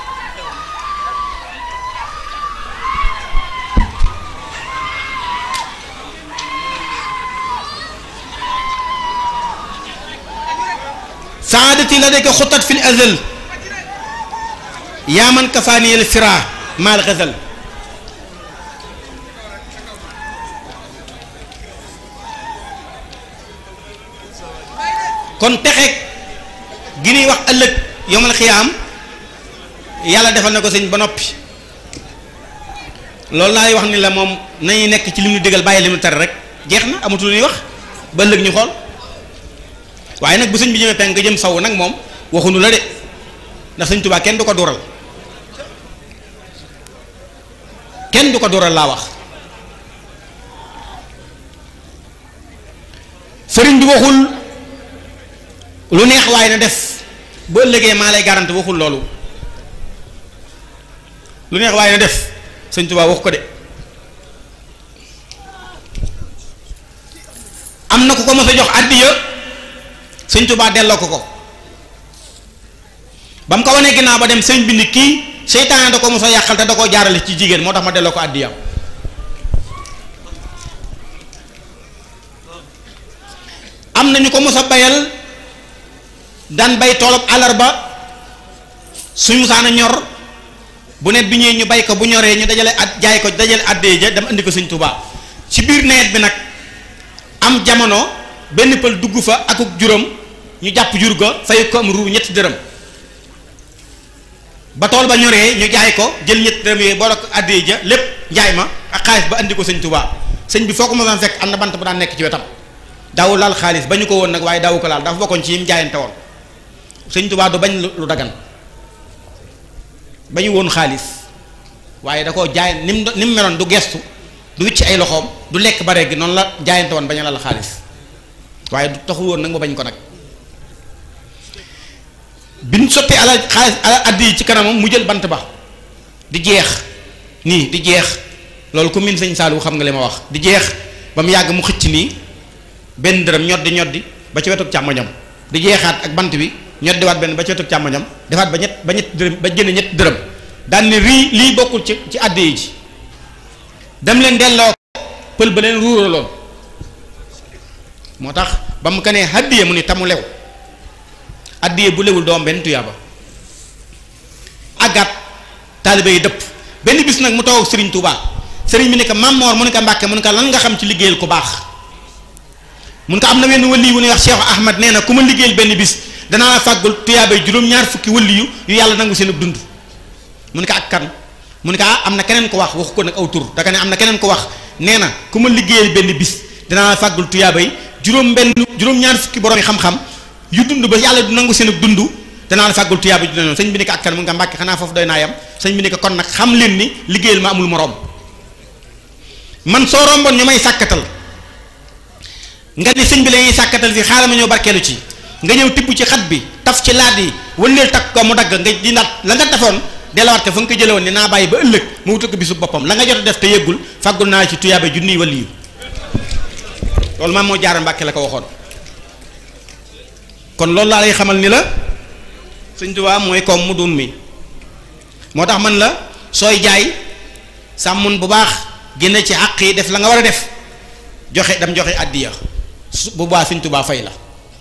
saadati la dëkk xutat fil azal yaa man kafaaniyel fira maal xasal kon texeeg gi ñuy wax ëllëg yomal xiyaam yàlla defal na ko sëñ ba noppi loolu laay wax ni la moom nañuy nekk ci li mu digal bàyyi li mu tere rek jeex na amatul lu ñuy wax ba ëllëg ñu xool waaye nag bu sëñ bi jëmee penk nga jëm saw nag moom waxunu la de ndax sëñ Tuubaa kenn du ko dural kenn du ko dural laa wax sëriñ bi waxul lu neex waaye na def boo ëllëgee maa lay garanti waxul loolu lu neex waaye na def sëñ Tuubaa wax ko de am na ku ko mos a jox àddiya sëñ Tuubaa delloo ko ko ba mu ko wanee ginnaaw ba dem sëñ bi ni kii seytaane da ko mos a yàqal te da koo jaarale ci jigéen moo tax ma delloo ko àddiyam am na ñu ko mos a bayal daan bay toolub àllarba suñ musaana ñor bu net bi ñëwee ñu bay ko bu ñoree ñu dajale at jaay ko dajale àddee ja dama indi ko sëñ Tuubaa ci biir nawet bi nag am jamono benn pël dugg fa akuk juróom ñu jàpp jur ga fay ko am ruu ñetti dërëm ba tool ba ñoree ñu jaay ko jël ñetti dërëm yooyu boole ko àddee ja lépp njaay ma ak xaalis ba andi ko sëñ Tuubaa sëñ bi foo ko mosaan fekk am na bant bu daan nekk ci wetam daawu laal xaalis ba ñu ko woon nag waaye daawu ko laal dafa bokkoon ci yim jaayante woon sëñ Tuubaa du bañ lu dagan ba ñu woon xaalis waaye da koo jaay ni mu ni mu meloon du gestu du wicc ay loxoom du lekk bare gi noonu la jaayante woon bañ a laal xaalis waaye du taxul woon nag ma bañ ko nag biñ sottee ala xaalis ala addi yi ci kanamam mu jël bant ba di jeex nii di jeex loolu ku min sëñ Saliou xam nga li ma wax di jeex ba mu yàgg mu xëcc nii benn dërëm ñoddi ñoddi ba ci wetu càmmoñam di jeexaat ak bant bi ñoddiwaat benn ba ci wetu càmmoñam defaat ba ñett ba ñett dërëm ba génne ñett dërëm daan ne rii lii bokkul ci ci addi yi ji dem leen delloo pël ba leen ruuraloon moo tax ba mu ko nee addiye mu ni tamu lew addiye bu lewul doom benn tuyaaba àggat taalibe yi dëpp benn bis nag mu toog sëriñ Touba sëriñ bi ne ko Mamor mu ne ko Mbàkke mu ne ko lan nga xam ci liggéeyal ku baax mun ko am na wenn wëlli wu ñuy wax Cheikh Ahmad nee na ku ma liggéeyal benn bis danaa la fàggul tuyaabay juróom-ñaar fukki wëlli yu yu yàlla nangu seen dund mu ne ko ak kan mu ne ko ah am na keneen ko wax waxu ko nag aw tur daka ne am na keneen ko wax nee na ku ma liggéeyal benn bis danaa la fàggul tuyaabay juróom benn juróom-ñaar fukki borom yi xam-xam yu dund ba yàlla du nangu seen dund danaa la fàggul tuyaabay ju noonu sëñ bi ne ko ak kan mu nga Mbàkke xanaa foofu doy naa yam sëñ bi ne ko kon nag xam leen ni liggéeyal ma amul moroom man soo romboon ñu may sàkkatal nga ni sëñ bi la ñuy sàkkatal fii xaaral ma ñëw barkeelu ci nga ñëw tibb ci xat bi taf ci laat yi wëndeel takk ko mu dagg nga di naat la nga tafoon delawaat ko fa nga ko jële woon ni naa bàyyi ba ëllëg mu wutal ko bisu boppam la nga jot a def te yëggul fàggul naa ci tuyaabe junniy waliyu loolu maam moo jaara Mbàkke la ko waxoon kon loolu laa lay xamal ni la sëñ Tuubaa mooy koom mu dun mi moo tax man la sooy jaay sàmmun bu baax génne ci àq yi def la nga war a def joxe dam joxe àddiya su bu baax sëñ Tuubaa fay la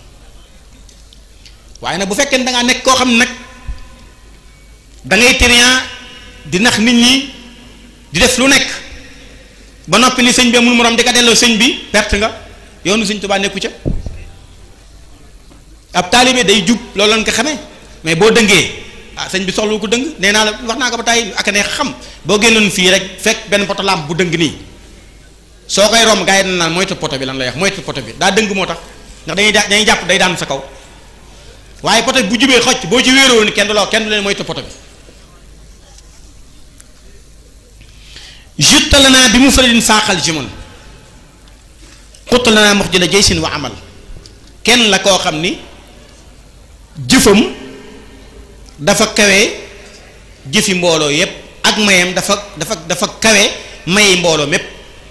waaye nag bu fekkee ne da ngaa nekk koo xam ne nag da ngay trian di nax nit ñi di def lu nekk ba noppi ni sëñ bi amul morom di ko delloo sëñ bi perte nga yoonu sëñ Tuubaa nekku ca ab taalibe day jub loolu lañ ko xamee mais boo dëngee ah sëñ bi soxlu ko dëng nee naa la wax naa ko ba tàyyi ak ne xam boo génnoon fii rek fekk benn poto lampe bu dëng nii soo koy romb gars yi dañ naan moytu poto bi lan lay wax moytu poto bi daa dëng moo tax ndax dañuy dañuy jàpp day daan sa kaw waaye poto bi bu jubee xocc boo ci wéeroo ni kenn du la kenn du leen moytu poto bi juttal naa bi mu faradin saaxal jimon xuttal naa mox jëla jëy sin wa amal kenn la koo xam ni jëfam dafa kawe jëfi mbooloo yépp ak mayam dafa dafa dafa kawe mayi mbooloo mépp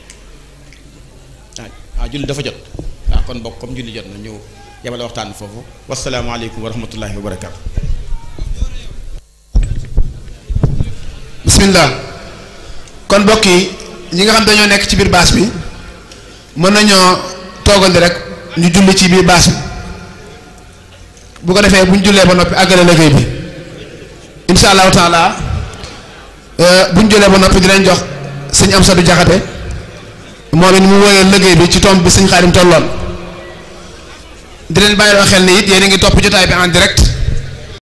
waaw waaw julli dafa jot waaw kon bokk comme julli jot na ñëw yemale waxtaan foofu wasalaamaaleykum wa rahmatullahi wa barakaatu bismillah kon mbokk yi ñi nga xam dañoo nekk ci biir baas bi mën nañoo toogal rek ñu julli ci biir baas bi bu ko defee bu ñu jullee ba noppi àggale liggéey bi insha allahu taala bu ñu jëlee ba noppi dinañ jox sëñ Amsadu Jaxate moom it mu woyee liggéey bi ci tomb bi sëñ Xaadim tolloon di leen bàyyiloo xel ni it yéen a ngi topp jotaay bi en direct